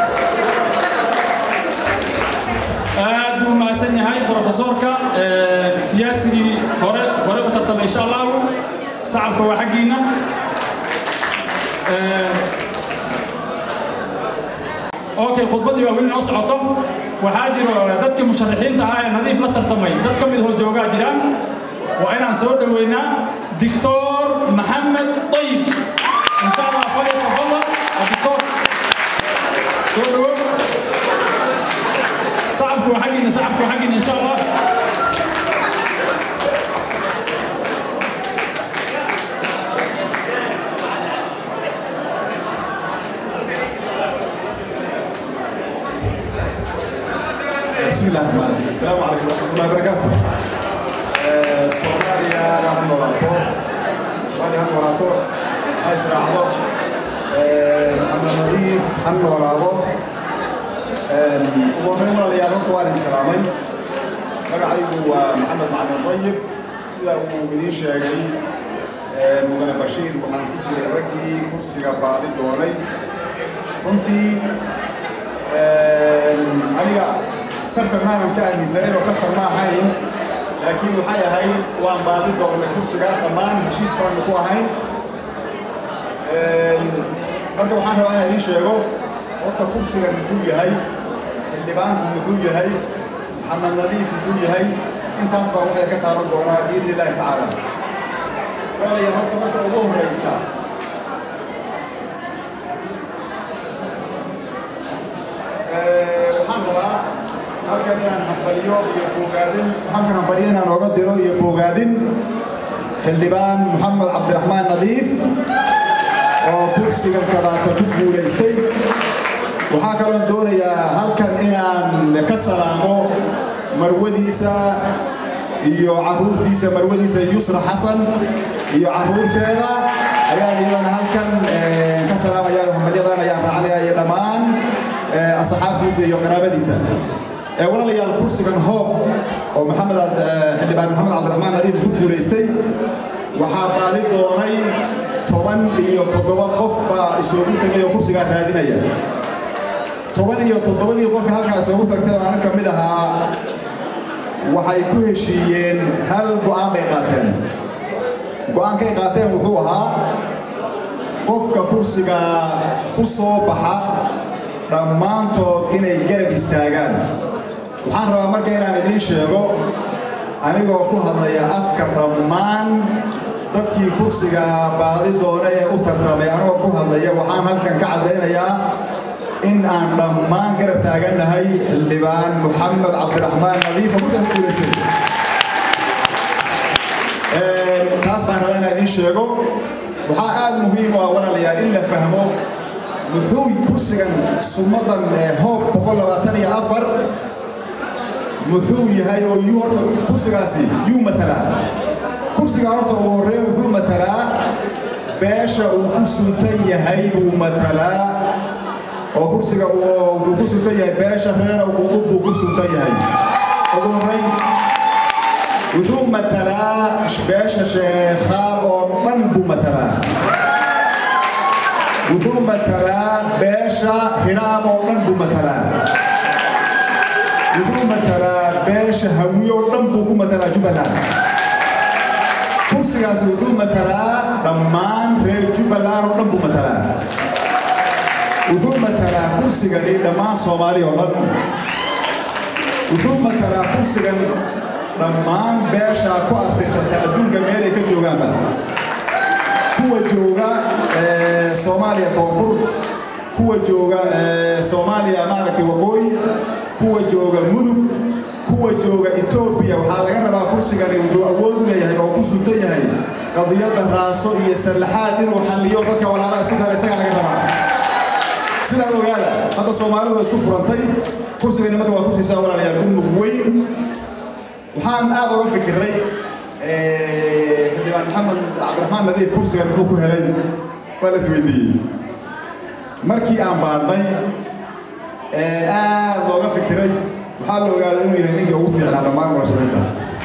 aad buu mahadsan yahay profesorka siyaasigii hore hore u tartamay insha allahu sacabka waa xaggiina okay khudbaddii waa weli noo socoto waxaa jiro dadkii musharaxiinta ahaa ee nadiif la tartamay dad ka mid hoo joogaa jiraan waa inaan soo dhoweynaa dictor maxamed طيب in sha allah falyatafadal dictor soo dhowo sacabku waa xaggiina sacabku waa xaggiina in sha allah بسم الله الرحمن الرحيم السلام عليكم ورحمة الله وبركاته سوماليا هنوراتو سوماليا هنوراتو أسرع عضو محمد نظيف هنوراتو ومن مرة يا رب طوال السلامين magacaygu waa maxamed macalin طayib sida uu idiin sheegay mudane bashiir waxaan ku jiray raggii kursiga baadi doonay runtii aniga tartan maanan ka aaminsanayn oo tartan ma ahayn laakiin waxay ahayd waan baadi doonnay kursiga dhammaan heshiis baanu ku ahayn marka waxaan rabaa inaan idiin sheego horta kursigan muxuu yahay xildhibaanku muxuu yahay maxamed nadiif muxuu yahay intaas baa waxay ka taaban doonaa biidni illaahi tacaala walaalayaal horta marka ugu horreysa waxaan rabaa halkan inaan hambaliyo iyo bogaadin halkan hambaliyo inaan oga diro iyo bogaadin xildhibaan maxamed cabdiraxmaan nadiif oo kursigan kadaata ku guulaystay waxaa kaloon doonayaa halkan inaan ka salaamo marwadiisa iyo caruurtiisa marwadiisa yusra xasan iyo caruurteeda ayaan iyadana halkan ka salaamaya hambalyadan ayaan raacanaya iyo dhammaan asxaabtiisa iyo qaraabadiisa walaalayaal kursigan hoob oo maxamed xildhibaan maxamed cabdiraxmaan nadiif ku guulaystay waxaa baadi doonay toban iyo toddoba qof baa isoogu tegay oo kursigaa raadinaya toban iyo toddobadii qof halkaa isoogu tagtay oo anig ka mid ahaa waxay ku heshiiyeen hal go'aan bay qaateen go'aankay qaateen wuxuu ahaa qofka kursiga ku soo baxa dhammaantood inay garab istaagaan waxaan rabaa marka inaan idiin sheego anigoo ku hadlaya afka dhammaan dadkii kursiga baadi doona ee u tartamay anigoo ku hadlaya waxaan halkan ka caddaynayaa in aan dhammaan garab taagannahay xildhibaan moxamed cabdiraxmaan nadiifa kursiga ku guulaystay taas baan rabaa inaan idiin sheego waxaa aad muhiim u ah walaalayaal in la fahmo muxuu kursigan sumadan hoob boqol labaatan iyo afar muxuu yahay oo yuu horta kursigaasi yuu matalaa kursiga horta ugu horreyn wuxuu matalaa beesha uu ku suntan yahay buu matalaa oo kursiga uu ku suntan yahay beesha reer qudub buu ku suntan yahay ugu horreyn wuxuu matalaa beesha sheekhaal oo dhan buu matalaa wuxuu matalaa beesha hiraam oo dhan buu matalaa wuxuu matalaa beesha hawiye oo dhan buu ku matalaa jubbaland kursigaasi wuxuu matalaa dhammaan reer jubbaland oo dhan buu matalaa wuxuu matalaa kursigani dhammaan soomaali oo dhan wuxuu matalaa kursigan dhammaan beesha ku artirsata adduunka meelay ka joogaanba kuwa jooga soomaaliya koonfur kuwa jooga soomaaliya maaragtay waqooyi kuwa jooga mudug kuwa jooga etoobiya waxaa laga rabaa kursigani wuxuu awood u leeyahay oo ku suntan yahay qadiyadda raaso iyo sallaxaad inuu xalliyo dadka walaalaha isu kale isagaa laga rabaa sidaa ogaada hadda soomaalidu waa isku furantay kursigani marka waa kursiisaa walaalayaal ummug weyn waxaan aad uga fikiray xildhibaan maxamed cabdiraxmaan nadiif kursigan muxuu ku helay waa la isweydiiyey markii aan baadhnay aad looga fikiray waxaa la ogaaday inuu yahay ninkii ugu fiicnaa dhammaan murashaxiinta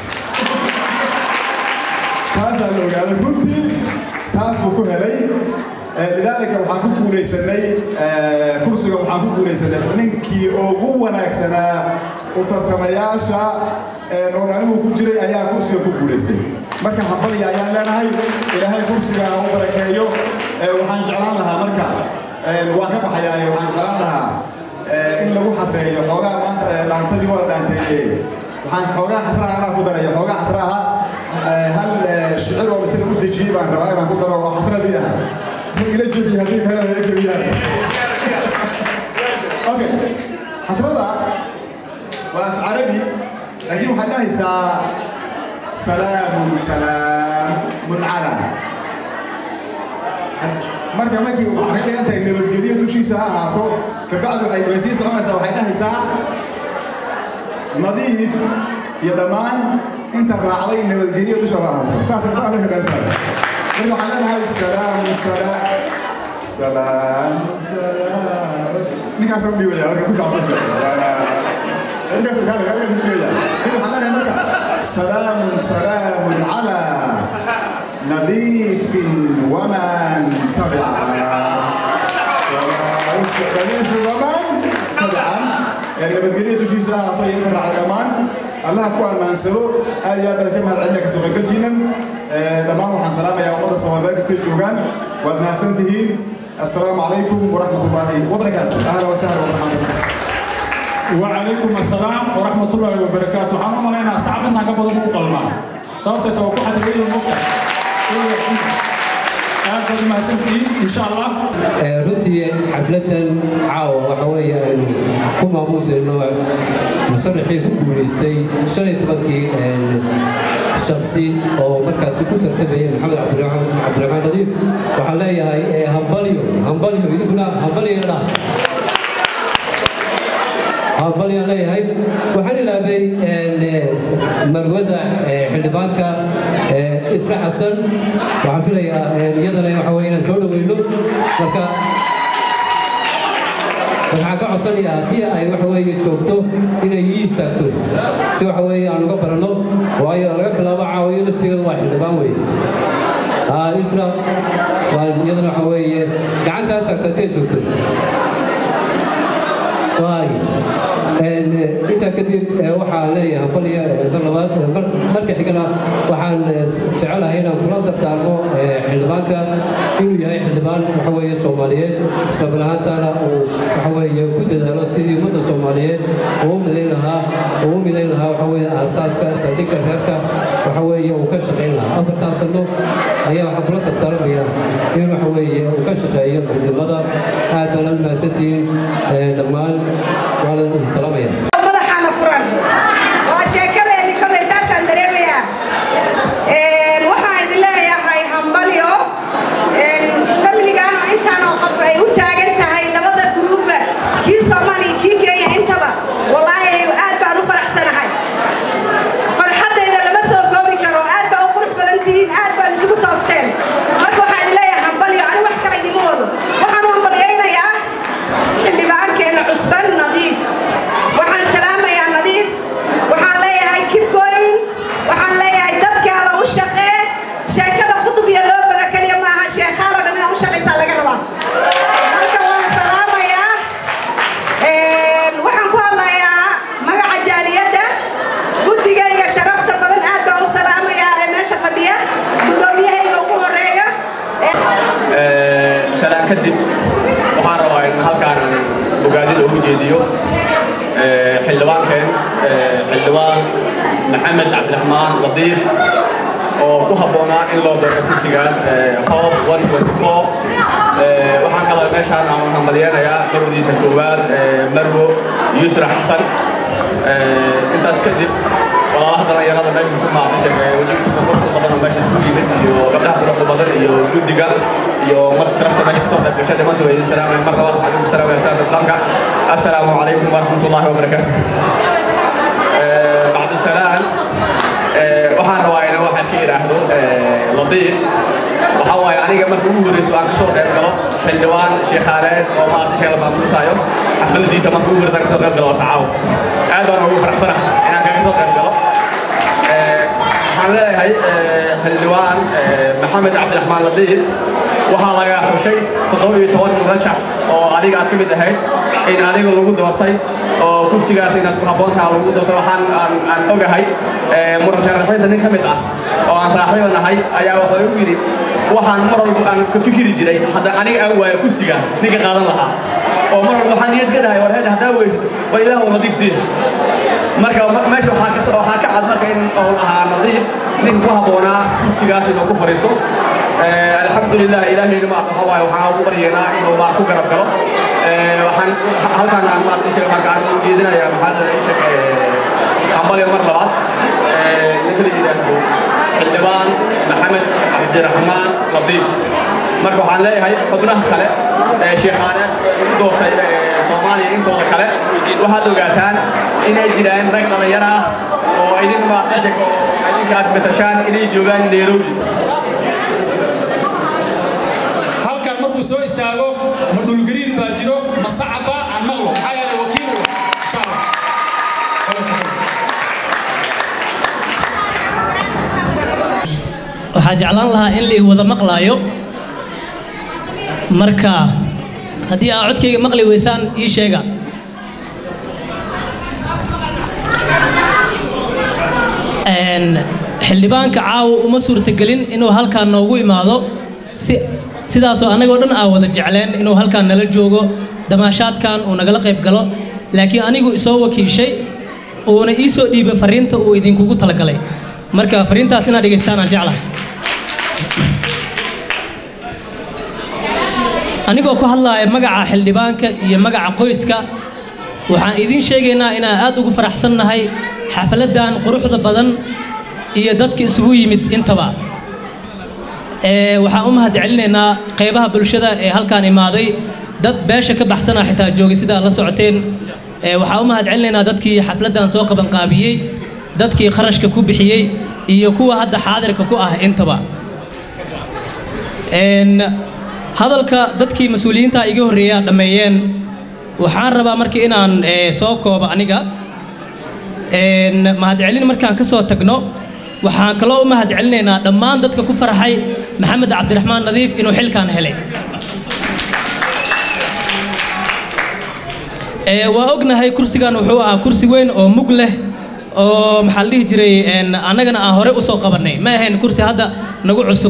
taasaa la ogaaday runtii taas buu ku helay lidaalika waxaan ku guulaysanay kursiga waxaan ku guulaysanay ninkii ugu wanaagsanaa u tartamayaasha oon anigu ku jiray ayaa kursiga ku guulaystay marka hambaliya ayaan leenahay ilaahay kursiga ha u barakeeyo waxaan jeclaan lahaa marka waan ka baxayaa waxaan jeclaan lahaa in lagu xadreeyo xoogaa maanta dhaantadii waa la dhaanteeye waxaan xoogaa xadraha anaa ku daraya xoogaa xadraha hal shicir oo isaga u dejiyey baan rabaa inaan ku daro oo xadradii ah ila jebiye haddii meelaha ila jebiyaan okay xadrada waa af carabi laakiin waxay dhahaysaa salaamun salaamun cala marka markii waxay dhigan tahay nabadgelyo dushiisa ha ahaato kabacdi waxay way sii soconaysaa waxay dhahaysaa nadiif iyo dhammaan inta raacday nabadgelyo dushooda ahaato saasay saasay ka dhagan tahay marka waxaan leenahay salaamun salaam salaamun salaam ninkaasaan u dhiibaya halka ku kacsan سلام سلام على نظيف ومن تبعها نظيف ومن تبعا يعني بدقلية تشيسا طريقة الرعا الأمان الله كوان ما نسلو آية بلكي مهل عندك سوغل بلكينا دمان وحان سلام يا أمر الصوان بلك استيجوغان وادنا سنتهين السلام عليكم ورحمة الله وبركاته أهلا وسهلا ومرحبا وعليكم السلام ورحمة الله وبركاته waxaan u maleynayaa sacab intaan ka badan u qalmaa sababtay tawa ku xadgay mugta aad baad mahadsantihiin insha allah runtii xafladan caawa waxa weeyaan ku maamuusayno musaraxii ku guulaystay shan iyo tobankii shaksi oo markaasi ku tartamaya maxamed cabdiraxmaan nadiif waxaan leeyahay hambalyo hambalyo idinkuna hambalyo dhaa hambalyaan leeyahay waxaan ilaabay marwada xildhibaanka isra xasan waxaan filayaa iyadana waxa weye inaan soo dhoweyno marka waxaan ka codsanayaa haddii ay waxa weeye joogto inay ii istaagto si waxa weeye aan uga baranno waayo laga bilaabo caawiyo lafteeda waa xildhibaan weeye haa isra waa iyadana waxa weeye gacantaa taagta haddii ay joogto waay intaa kadib waxaan leeyahay baliya mar labaad marka xigana waxaan jecelahay inaan kula dardaarmo xildhibaanka inuu yahay xildhibaan waxa weeye soomaaliyeed isla banahaantaana uu waxa weeye ku dadaalo sidii ummadda soomaaliyeed uu midayn lahaa uu midayn lahaa waxa weeye aasaaska saldhigga reerka waxa weeye uu ka shaqayn lahaa afartan sano ayaa waxaan kula dardaarmayaa in waxa weeye uu ka shaqeeyo midnimada aad baan aad mahadsantihiin dhammaan waa la salaamaya madaxaana furan waa sheekadeeni kolay saasaan dareemayaa waxaan idin leeyahay hambalyo familigaana intaanoo qof ay u taagan tahay labada gruubba kii soomaaliya kii kenya intaba wallaahi aad baan u faraxsanahay farxaddayda lama soo koobi karo aad baa u qurux badan tihiin aad baad isugu toosteen marka waxaan idin leeyahay hambalyo ani wax kale idima wado waxaan u hambalyaynayaa xildhibaankeenna cusban nadiif waxaan salaamayaa nadiif waxaan leeyahay keep going waxaan leeyahay dadkaada u shaqee sheekada khudub iyo loo baga keliya maaha sheekhaalo dhan inaad u shaqaysaa laga rabaa marka waan salaamayaa waxaan ku hadlayaa magaca jaaliyadda guddigayga sharafta badan aad baan u salaamayaa ee meesha fadhiya guddoomiyahayga ugu horeeya salaan kadib waxaan rabaa in halkaan ogaadin ugu jeediyo xildhibaankeen xildhibaan maxamed cabdiraxmaan latiif oo ku habboonaa in loo doorto kursigaas hoob waxaan kaloo meeshaan aan hambalyeenayaa marwadiisa koowaad marwo yusra xasan intaas kadib walaalaha dhallinyarada meesha isu maaqashay wejigka quruxda badan oo meesha isugu yimid iyo gabdhaha quruxda badan iyo guddiga iyo mar sharafta meesha kasoo qayb gashay dhammaantood waa idin salaamay mar labaad waxaan idinku salaamaya islaamka islaamka assalaamu calaykum waraxmatullaahi wabarakaatu bacdu salaan waxaan rabaa inaan waxaan ka idhaahdo latiif waxaa waaye aniga marka ugu horreyso aan kasoo qayb galo xildhibaan sheekhaaleed oo maanta sheekh la maamuusaayo xafladiisa marka ugu horreyso aan kasoo qayb galo waa tacaawo aad baan ugu faraxsanahay inaan kaga soo qayb galo waxaan leeyahay xildhibaan maxamed cabdiraxmaan latiif waxaa laga xushay toddoba iyo toban murashax oo adiga aad ka mid ahayd in adiga lagu doortay oo kursigaas inaad ku habboon tahay lagu doortay waxaan aan ogahay murasharaxiinta nin ka mid ah oo aan saaxiibo nahay ayaa wuxuu igu yidhi waxaan mar walba aan ka fikiri jiray hadda aniga aan waayo kursiga ninka qaadan lahaa oo mar walba waxaan niyad ka dhahay war heed haddaa weysid war ilaah uu nadiif siin marka meesha waxaa ka waxaa ka cad marka in uu ahaa nadiif ninka ku habboonaa kursigaas inuu ku fadhiisto alxamdulilah ilaahayna ma waxa waaye waxaan ugu baryeynaa inuu maa ku garab galo waxaan halkaan aan maarta ishaga marka aan u jeedinayaa maxaa la ishag hambalyo mar labaad ninka la yidhaahdo xildhibaan maxamed cabdiraxmaan latiif marka waxaan leeyahay xubnaha kale ee sheekhaane u doortay soomaaliya intooda kale waxaad ogaataan inay jiraan rag dhallinyaro ah oo idin maaqashag oo idinka aad matashaan inay joogaan nairobi halkan markuu soo istaago ma dhulgariir baa jiro ma sacaba aan maqlo maxaa yeelay wakiil wa insha allah waxaa jeclaan lahaa in la wada maqlaayo marka haddii aa codkayga maqli weysaan ii sheega xildhibaanka caawa uma suurtagelin inuu halkaan noogu imaado si sidaasoo annagoo dhan aa wada jecleen inuu halkaan nala joogo damaashaadkan uu nagala qayb galo laakiin anigu isoo wakiishay uuna ii soo dhiibay fariinta uu idinkugu talagalay marka fariintaas inaad dhegaystaan aan jeclahay anigoo ku hadlaaya magaca xildhibaanka iyo magaca qoyska waxaan idiin sheegaynaa inaan aad ugu faraxsannahay xafladdan quruxda badan iyo dadka isugu yimid intaba waxaan u mahadcelinaynaa qaybaha bulshada ee halkaan imaaday dad beesha ka baxsana xitaa joogay sidaa la socoteen waxaan u mahadcelinaynaa dadkii xafladdan soo qabanqaabiyey dadkii kharashka ku bixiyey iyo kuwa hadda xaadirka ku ah intaba hadalka dadkii mas-uuliyiinta iga horreeyaa dhammeeyeen waxaan rabaa marka inaan eh, soo koobo aniga Een, mahadcelin markaan ka soo tagno waxaan kaloo u mahadcelinaynaa dhammaan dadka ku farxay maxamed cabdiraxmaan nadiif inuu xilkan helay Ee, waa ognahay kursigan wuxuu ahaa kursi weyn oo mug leh oo maxaa la dhihi jiray een, annagana aan hore usoo qabannay ma ahayn kursi hadda nagu cusub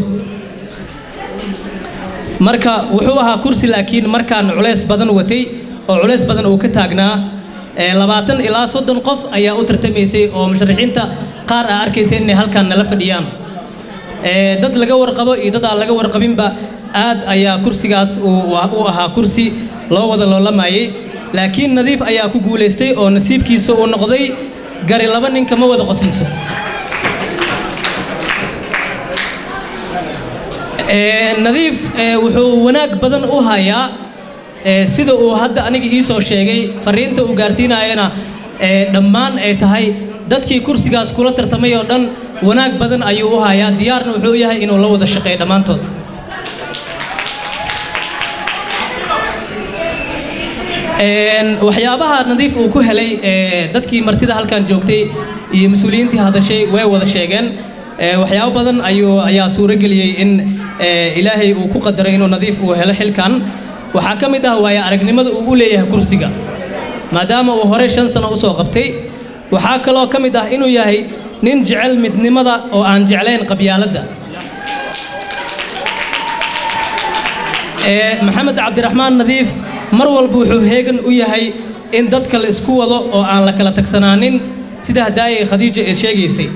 marka wuxuu ahaa kursi laakiin markaan culays badan watay oo culays badan uu ka taagnaa ee, labaatan ilaa soddon qof ayaa u tartamaysay oo musharaxiinta qaar aa arkaysay inay halkan nala fadhiyaan Ee, dad laga warqabo iyo dad aan laga warqabinba aad ayaa kursigaas uu u ahaa kursi loo wada loolamayay laakiin nadiif ayaa ku guulaystay oo nasiibkiisa uu noqday gari laba nin kama wada qosliso Ee, nadiif ee, wuxuu wanaag badan u hayaa ee, sida uu hadda aniga ii soo sheegay fariinta uu gaarsiinayana ee, dhammaan ay tahay dadkii kursigaas kula tartamay oo dhan wanaag badan ayuu u hayaa diyaarna wuxuu u yahay inuu la wada shaqeeyo dhammaantood Een, waxyaabaha nadiif uu ku helay ee, dadkii martida halkan joogtay iyo mas-uuliyiintii hadashay way wada sheegeen Ee, waxyaabo badan ayuu ayaa suuro geliyey in ee, ilaahay uu ku qadaray inuu nadiif uu helo xilkan waxaa ka mid ah waayo aragnimada uu u leeyahay kursiga maadaama uu hore shan sano usoo qabtay waxaa kaloo ka mid ah inuu yahay nin jecel midnimada oo aan jeclayn qabyaaladda Ee, maxamed cabdiraxmaan nadiif mar walba wuxuu heegan u yahay in dadka la isku wado oo aan la kala tagsanaanin sida hadaayay khadiija ee sheegaysay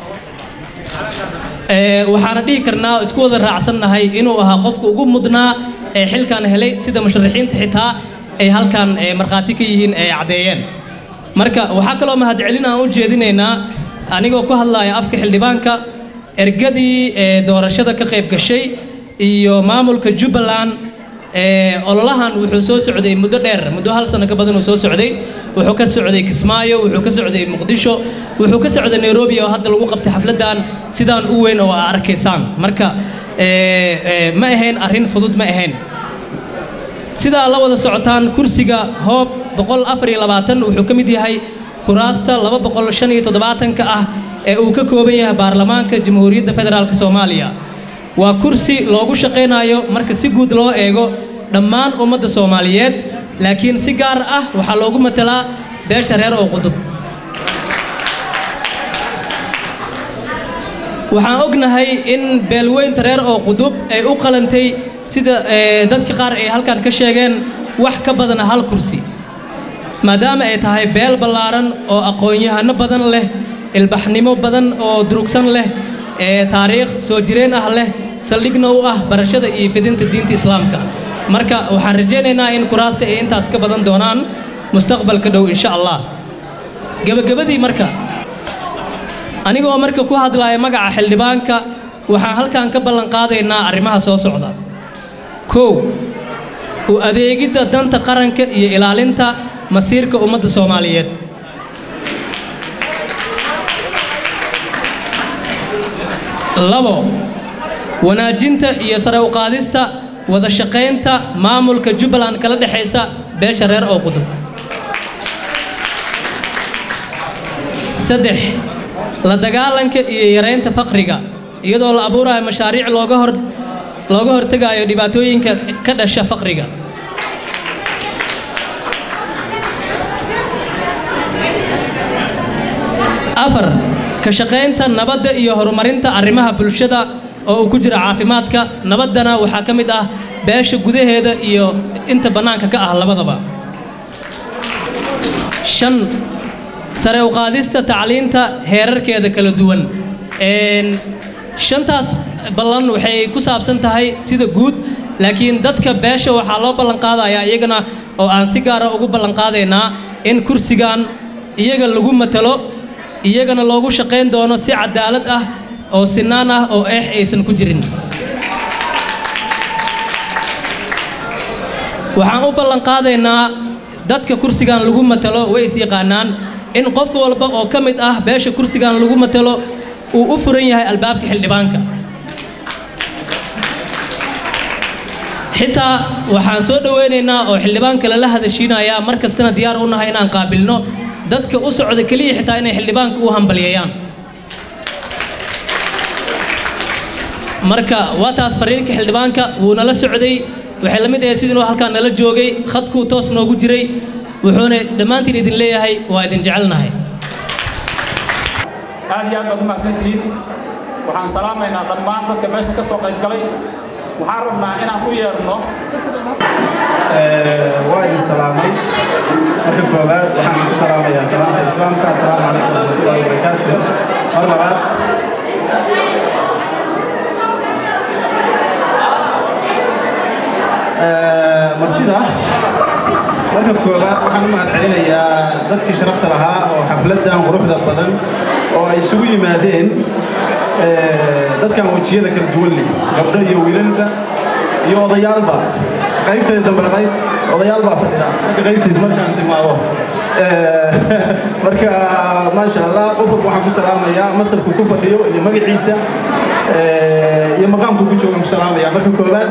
Ee, waxaana dhihi karnaa isku wada raacsannahay inuu ahaa qofka ugu mudnaa ee xilkan helay sida musharaxiinta xitaa ay halkan ee, markhaati ka yihiin ay caddeeyeen marka waxaa kaloo mahadcelin aan u jeedinaynaa anigoo ku hadlaya afka xildhibaanka ergadii ee, doorashada ka qayb gashay iyo maamulka jubbaland ee, ololahan wuxuu soo socday muddo dheer muddo hal sano ka badan uu soo socday wuxuu ka socday kismaayo wuxuu ka socday muqdisho wuxuu ka socday nairobi oo hadda lagu qabtay xafladan sidaan u weyn oo aa arkaysaan marka ee, ee, ma ahayn arrin fudud ma ahayn sidaa la wada socotaan kursiga hoob boqol afar iyo labaatan wuxuu ka mid yahay kuraasta laba boqol shan iyo toddobaatanka ah ee uu ka kooban yahay baarlamaanka jamhuuriyadda federaalk soomaaliya waa kursi loogu shaqaynayo marka si guud loo eego dhammaan ummadda soomaaliyeed laakiin si gaar ah waxaa loogu matalaa beesha reer oo qudub waxaan ognahay in beelweynta reer oo qudub ay u qalantay sida ee, dadka qaar ay halkan ka sheegeen wax ka badan hal kursi maadaama ay tahay beel ballaaran oo aqoon-yahano badan leh ilbaxnimo badan oo durugsan leh ee taariikh soo jireen ah leh saldhigna u ah barashada iyo fidinta diinta islaamka marka waxaan rajaynaynaa in kuraasta ay intaas ka badan doonaan mustaqbalka dhow insha allah gebagabadii marka anigoo marka ku hadlaya magaca xildhibaanka waxaan halkan ka ballan qaadaynaa arrimaha soo socda kow u adeegidda danta qaranka iyo ilaalinta masiirka ummadda soomaaliyeed labo wanaajinta iyo sare u qaadista wada shaqaynta maamulka jubbaland kala dhexaysa beesha reer oo qudub saddex la dagaalanka iyo yaraynta faqriga iyadoo la abuurayo mashaariic looga hor looga hortegayo dhibaatooyinka ka dhasha faqriga afar ka shaqaynta nabadda iyo horumarinta arrimaha bulshada oo uu ku jira caafimaadka nabaddana waxaa ka mid ah beesha gudaheeda iyo inta bannaanka ka ah labadaba shan sare u qaadista tacliinta heerarkeeda kala duwan Een, shantaas ballan waxay ku saabsan tahay sida guud laakiin dadka beesha waxaa loo ballan qaadayaa iyagana oo aan si gaara ugu ballan qaadaynaa in kursigan iyaga lagu matalo iyagana loogu shaqayn doono si cadaalad ah oo sinaan ah oo eex aysan ku jirin waxaan u ballan qaadaynaa dadka kursigan lagu matalo way is yaqaanaan in qof walba oo ka mid ah beesha kursigan lagu matalo uu u furan yahay albaabka xildhibaanka xitaa waxaan soo dhoweynaynaa oo xildhibaan kale la hadashiinayaa mar kastana diyaar u nahay inaan qaabilno dadka u socda keliya xitaa inay xildhibaanka u hambalyeeyaan marka waa taas fariinka xildhibaanka wuu nala socday waxay la mid ahayd sidii inuu halkaan nala joogay khadkuu toos noogu jiray wuxuuna dhammaantiin idin leeyahay waa idin jecelnahay aad iyo aad baad u mahadsantihiin waxaan salaamaynaa dhammaan dadka meesha ka soo qayb galay waxaan rabnaa inaan u yeerno waa idin salaamay marka koowaad waxaan ku salaamayaa salaamta islaamka assalaamu calaykum waraxmatullahi wabarakaatu mar labaad martida marka koowaad waxaan u mahad celinayaa dadkii sharafta lahaa oo xafladdan quruxda badan oo ay isugu yimaadeen dadkan wejiyada kala duwan leh gabdho iyo wiilalba iyo odayaalba qaybteeda dambe qayb odayaal baa fadhida marka qaybtiis markaan timaado marka maasha allah qof walba waxaan ku salaamayaa masarku ku fadhiyo iyo magaciisa iyo maqaamku ku joogaan ku salaamaya marka koowaad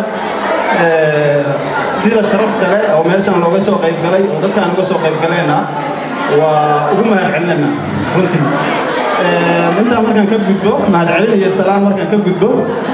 sida sharafta leh oo meeshaan looga soo qayb galay oo dadkaan uga soo qayb galeenna waa ugu mahad celinayna runtii intaa markaan ka gudbo mahad celin iyo salaam markaan ka gudbo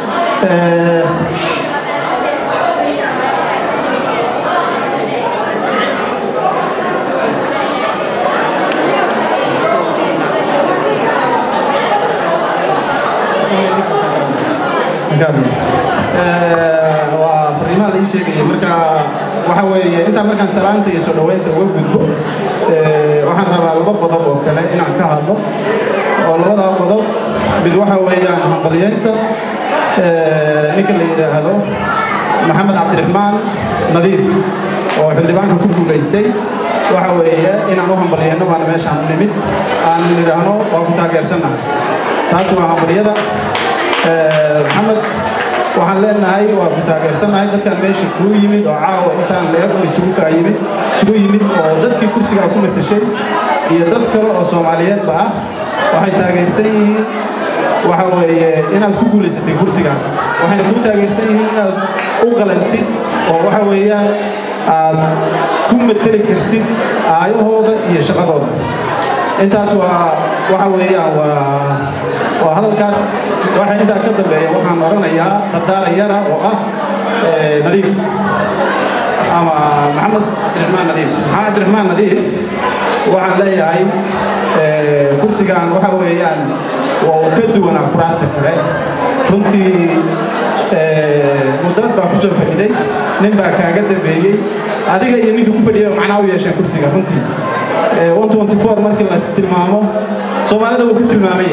waa fariimaha la ii sheegaya marka waxa weeye intaa markaan salaanta iyo soo dhoweynta uga gudbo waxaan rabaa laba qodob oo kale inaan ka hadlo oo labadaa qodob mid waxa weeyaan hambalyeynta ninka la yidhaahdo maxamed cabdiraxmaan nadiif oo xildhibaanka ku guulaystay waxa weeye inaan u hambalyeyno baana meeshaan u nimid aan nidhaahno waa ku taageersannahay taas waa hambalyada maxamed waxaan leenahay waa ku taageersannahay dadkan meesha kuu yimid oo caawa intaan leeg oo isugu kaa yimid isugu yimid oo dadkii kursigaa ku matashay iyo dad kale oo soomaaliyeedba ah waxay taageersan yihiin waxa weeye inaad ku guulaysatay kursigaas waxayna kuu taageersan yihiin inaad u qalantid oo waxa weeyaan aad ku mateli kartid aayahooda iyo shaqadooda intaas waa waxa weeyaan waa waa hadalkaas waxa intaa ka dambeeya waxaan oranayaa dardaarayana oo ah nadiif ama maxamed cabdiraxmaan nadiif maxamed cabdiraxmaan nadiif waxaan leeyahay kursigan waxa weeyaan waa uu ka duwanaa kuraasta kale runtii mudad baa ku soo fadhiday nin baa kaaga dambeeyey adiga iyo ninka ku fadhiya macnaa u yeesheen kursiga runtii markii la tilmaamo soomaalida wuu ka tilmaamaya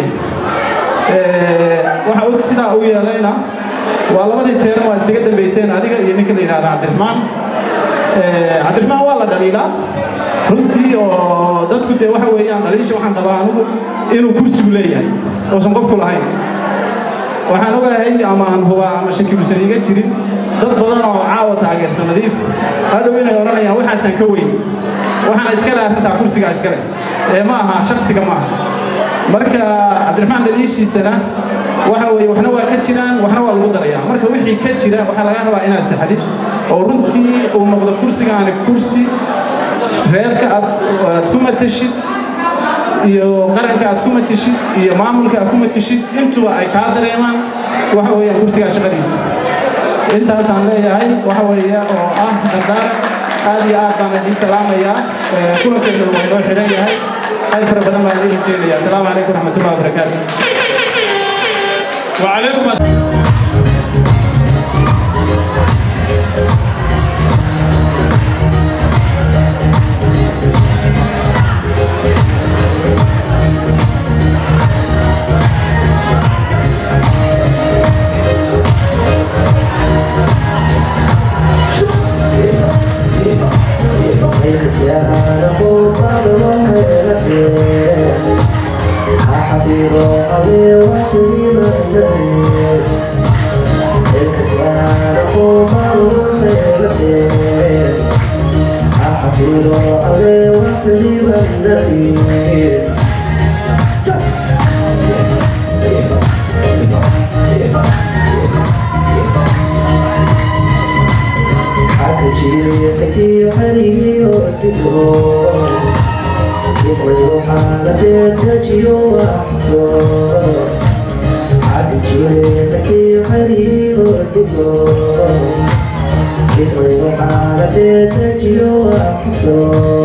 waxa og sidaa u yeelayna waa labadii teeran waad isaga dambayseen adiga iyo ninka la yidhahda cabdiraxmaan cabdiraxmaan waa la dhaliilaa runtii oo dadku dee waxa weeyaan dhaliisha waxaan qabaa anugu inuu kursigu leeyahay oosan qofku lahayn waxaan ogahay ama aan hubaa ama shaki uusan iga jirin dad badan oo caawa taageersan nadiif hadhow inay odhanayaan waxaasaan ka weyn waxaana iskale arrintaa kursigaa iskale ee ma aha shaksiga ma aha marka cabdiraxmaan dhaliishiisana waxa weeye waxna waa ka jiraan waxna waa lagu darayaa marka wixii ka jira waxaa laga rabaa inaad saxdid oo runtii uu noqdo kursigaani kursi reerka aad aad ku matashid iyo qaranka aad ku matashid iyo maamulka aad ku matashid intuba ay kaa dareemaan waxa weeyaan kursigaa shaqadiisa intaasaan leeyahay waxa weeye oo ah dardaaran aad iyo aad baan idiin salaamayaa kulankeena waa inoo xiran yahay qayb fara badan baan idiin rajeynayaa asalaamu calaykum waraxmatullahi wabarakaatu وعليكم حفيظ أبي وحبيب النبي jireexkii xariyo sidoo ismayu xaaladeed dajiyo waxso cad jireexkii xariyo sidoo ismayu xaaladeed dajiyo waxso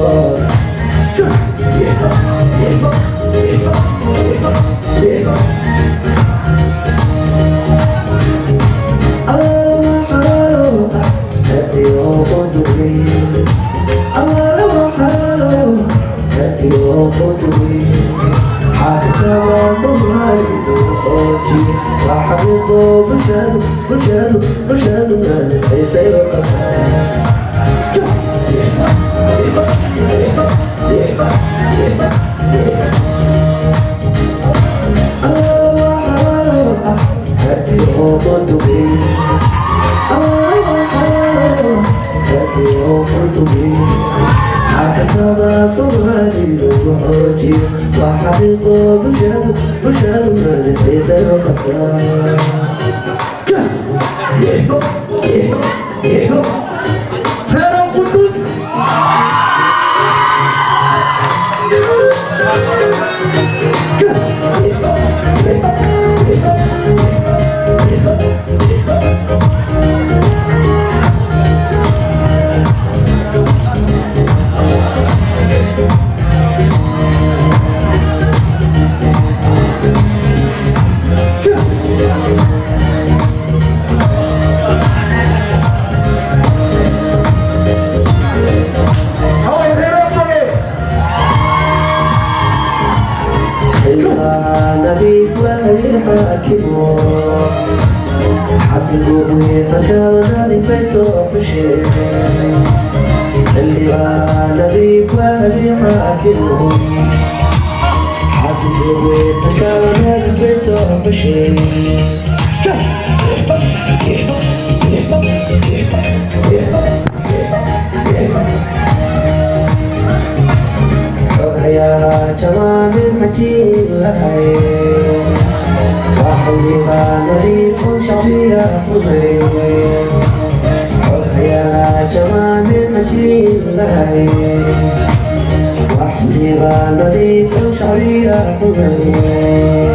وحقيقة بشهد بشهد ما نفسي سيقطع يهو يهو يهو هلا قدود نبيك وهي حاكمه حسبه مكان نادي فيسوق بشير اللي بقى نبيك وهي حاكمه حسبه مكان نادي فيسوق بشير يا جمال حكيم لهي وحبيبا نظيف شعبية حبيبي يا جمال حكيم لهي وحبيبا نظيف شعبية حبيبي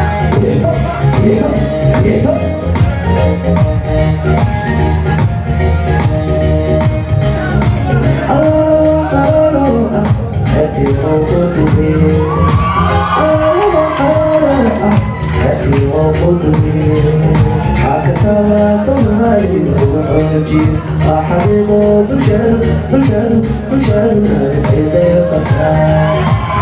وحبيبه بشر بشر بشر ما في سيقطع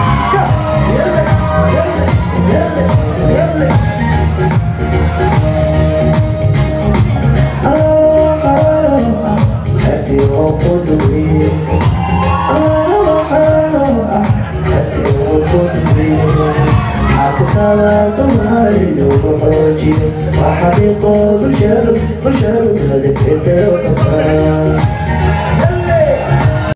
هاتي وقدمي أنا وحالة هاتي وقدمي حكسها سمعي وحوجي وحبيبه بشر بشر هذا في سيقطع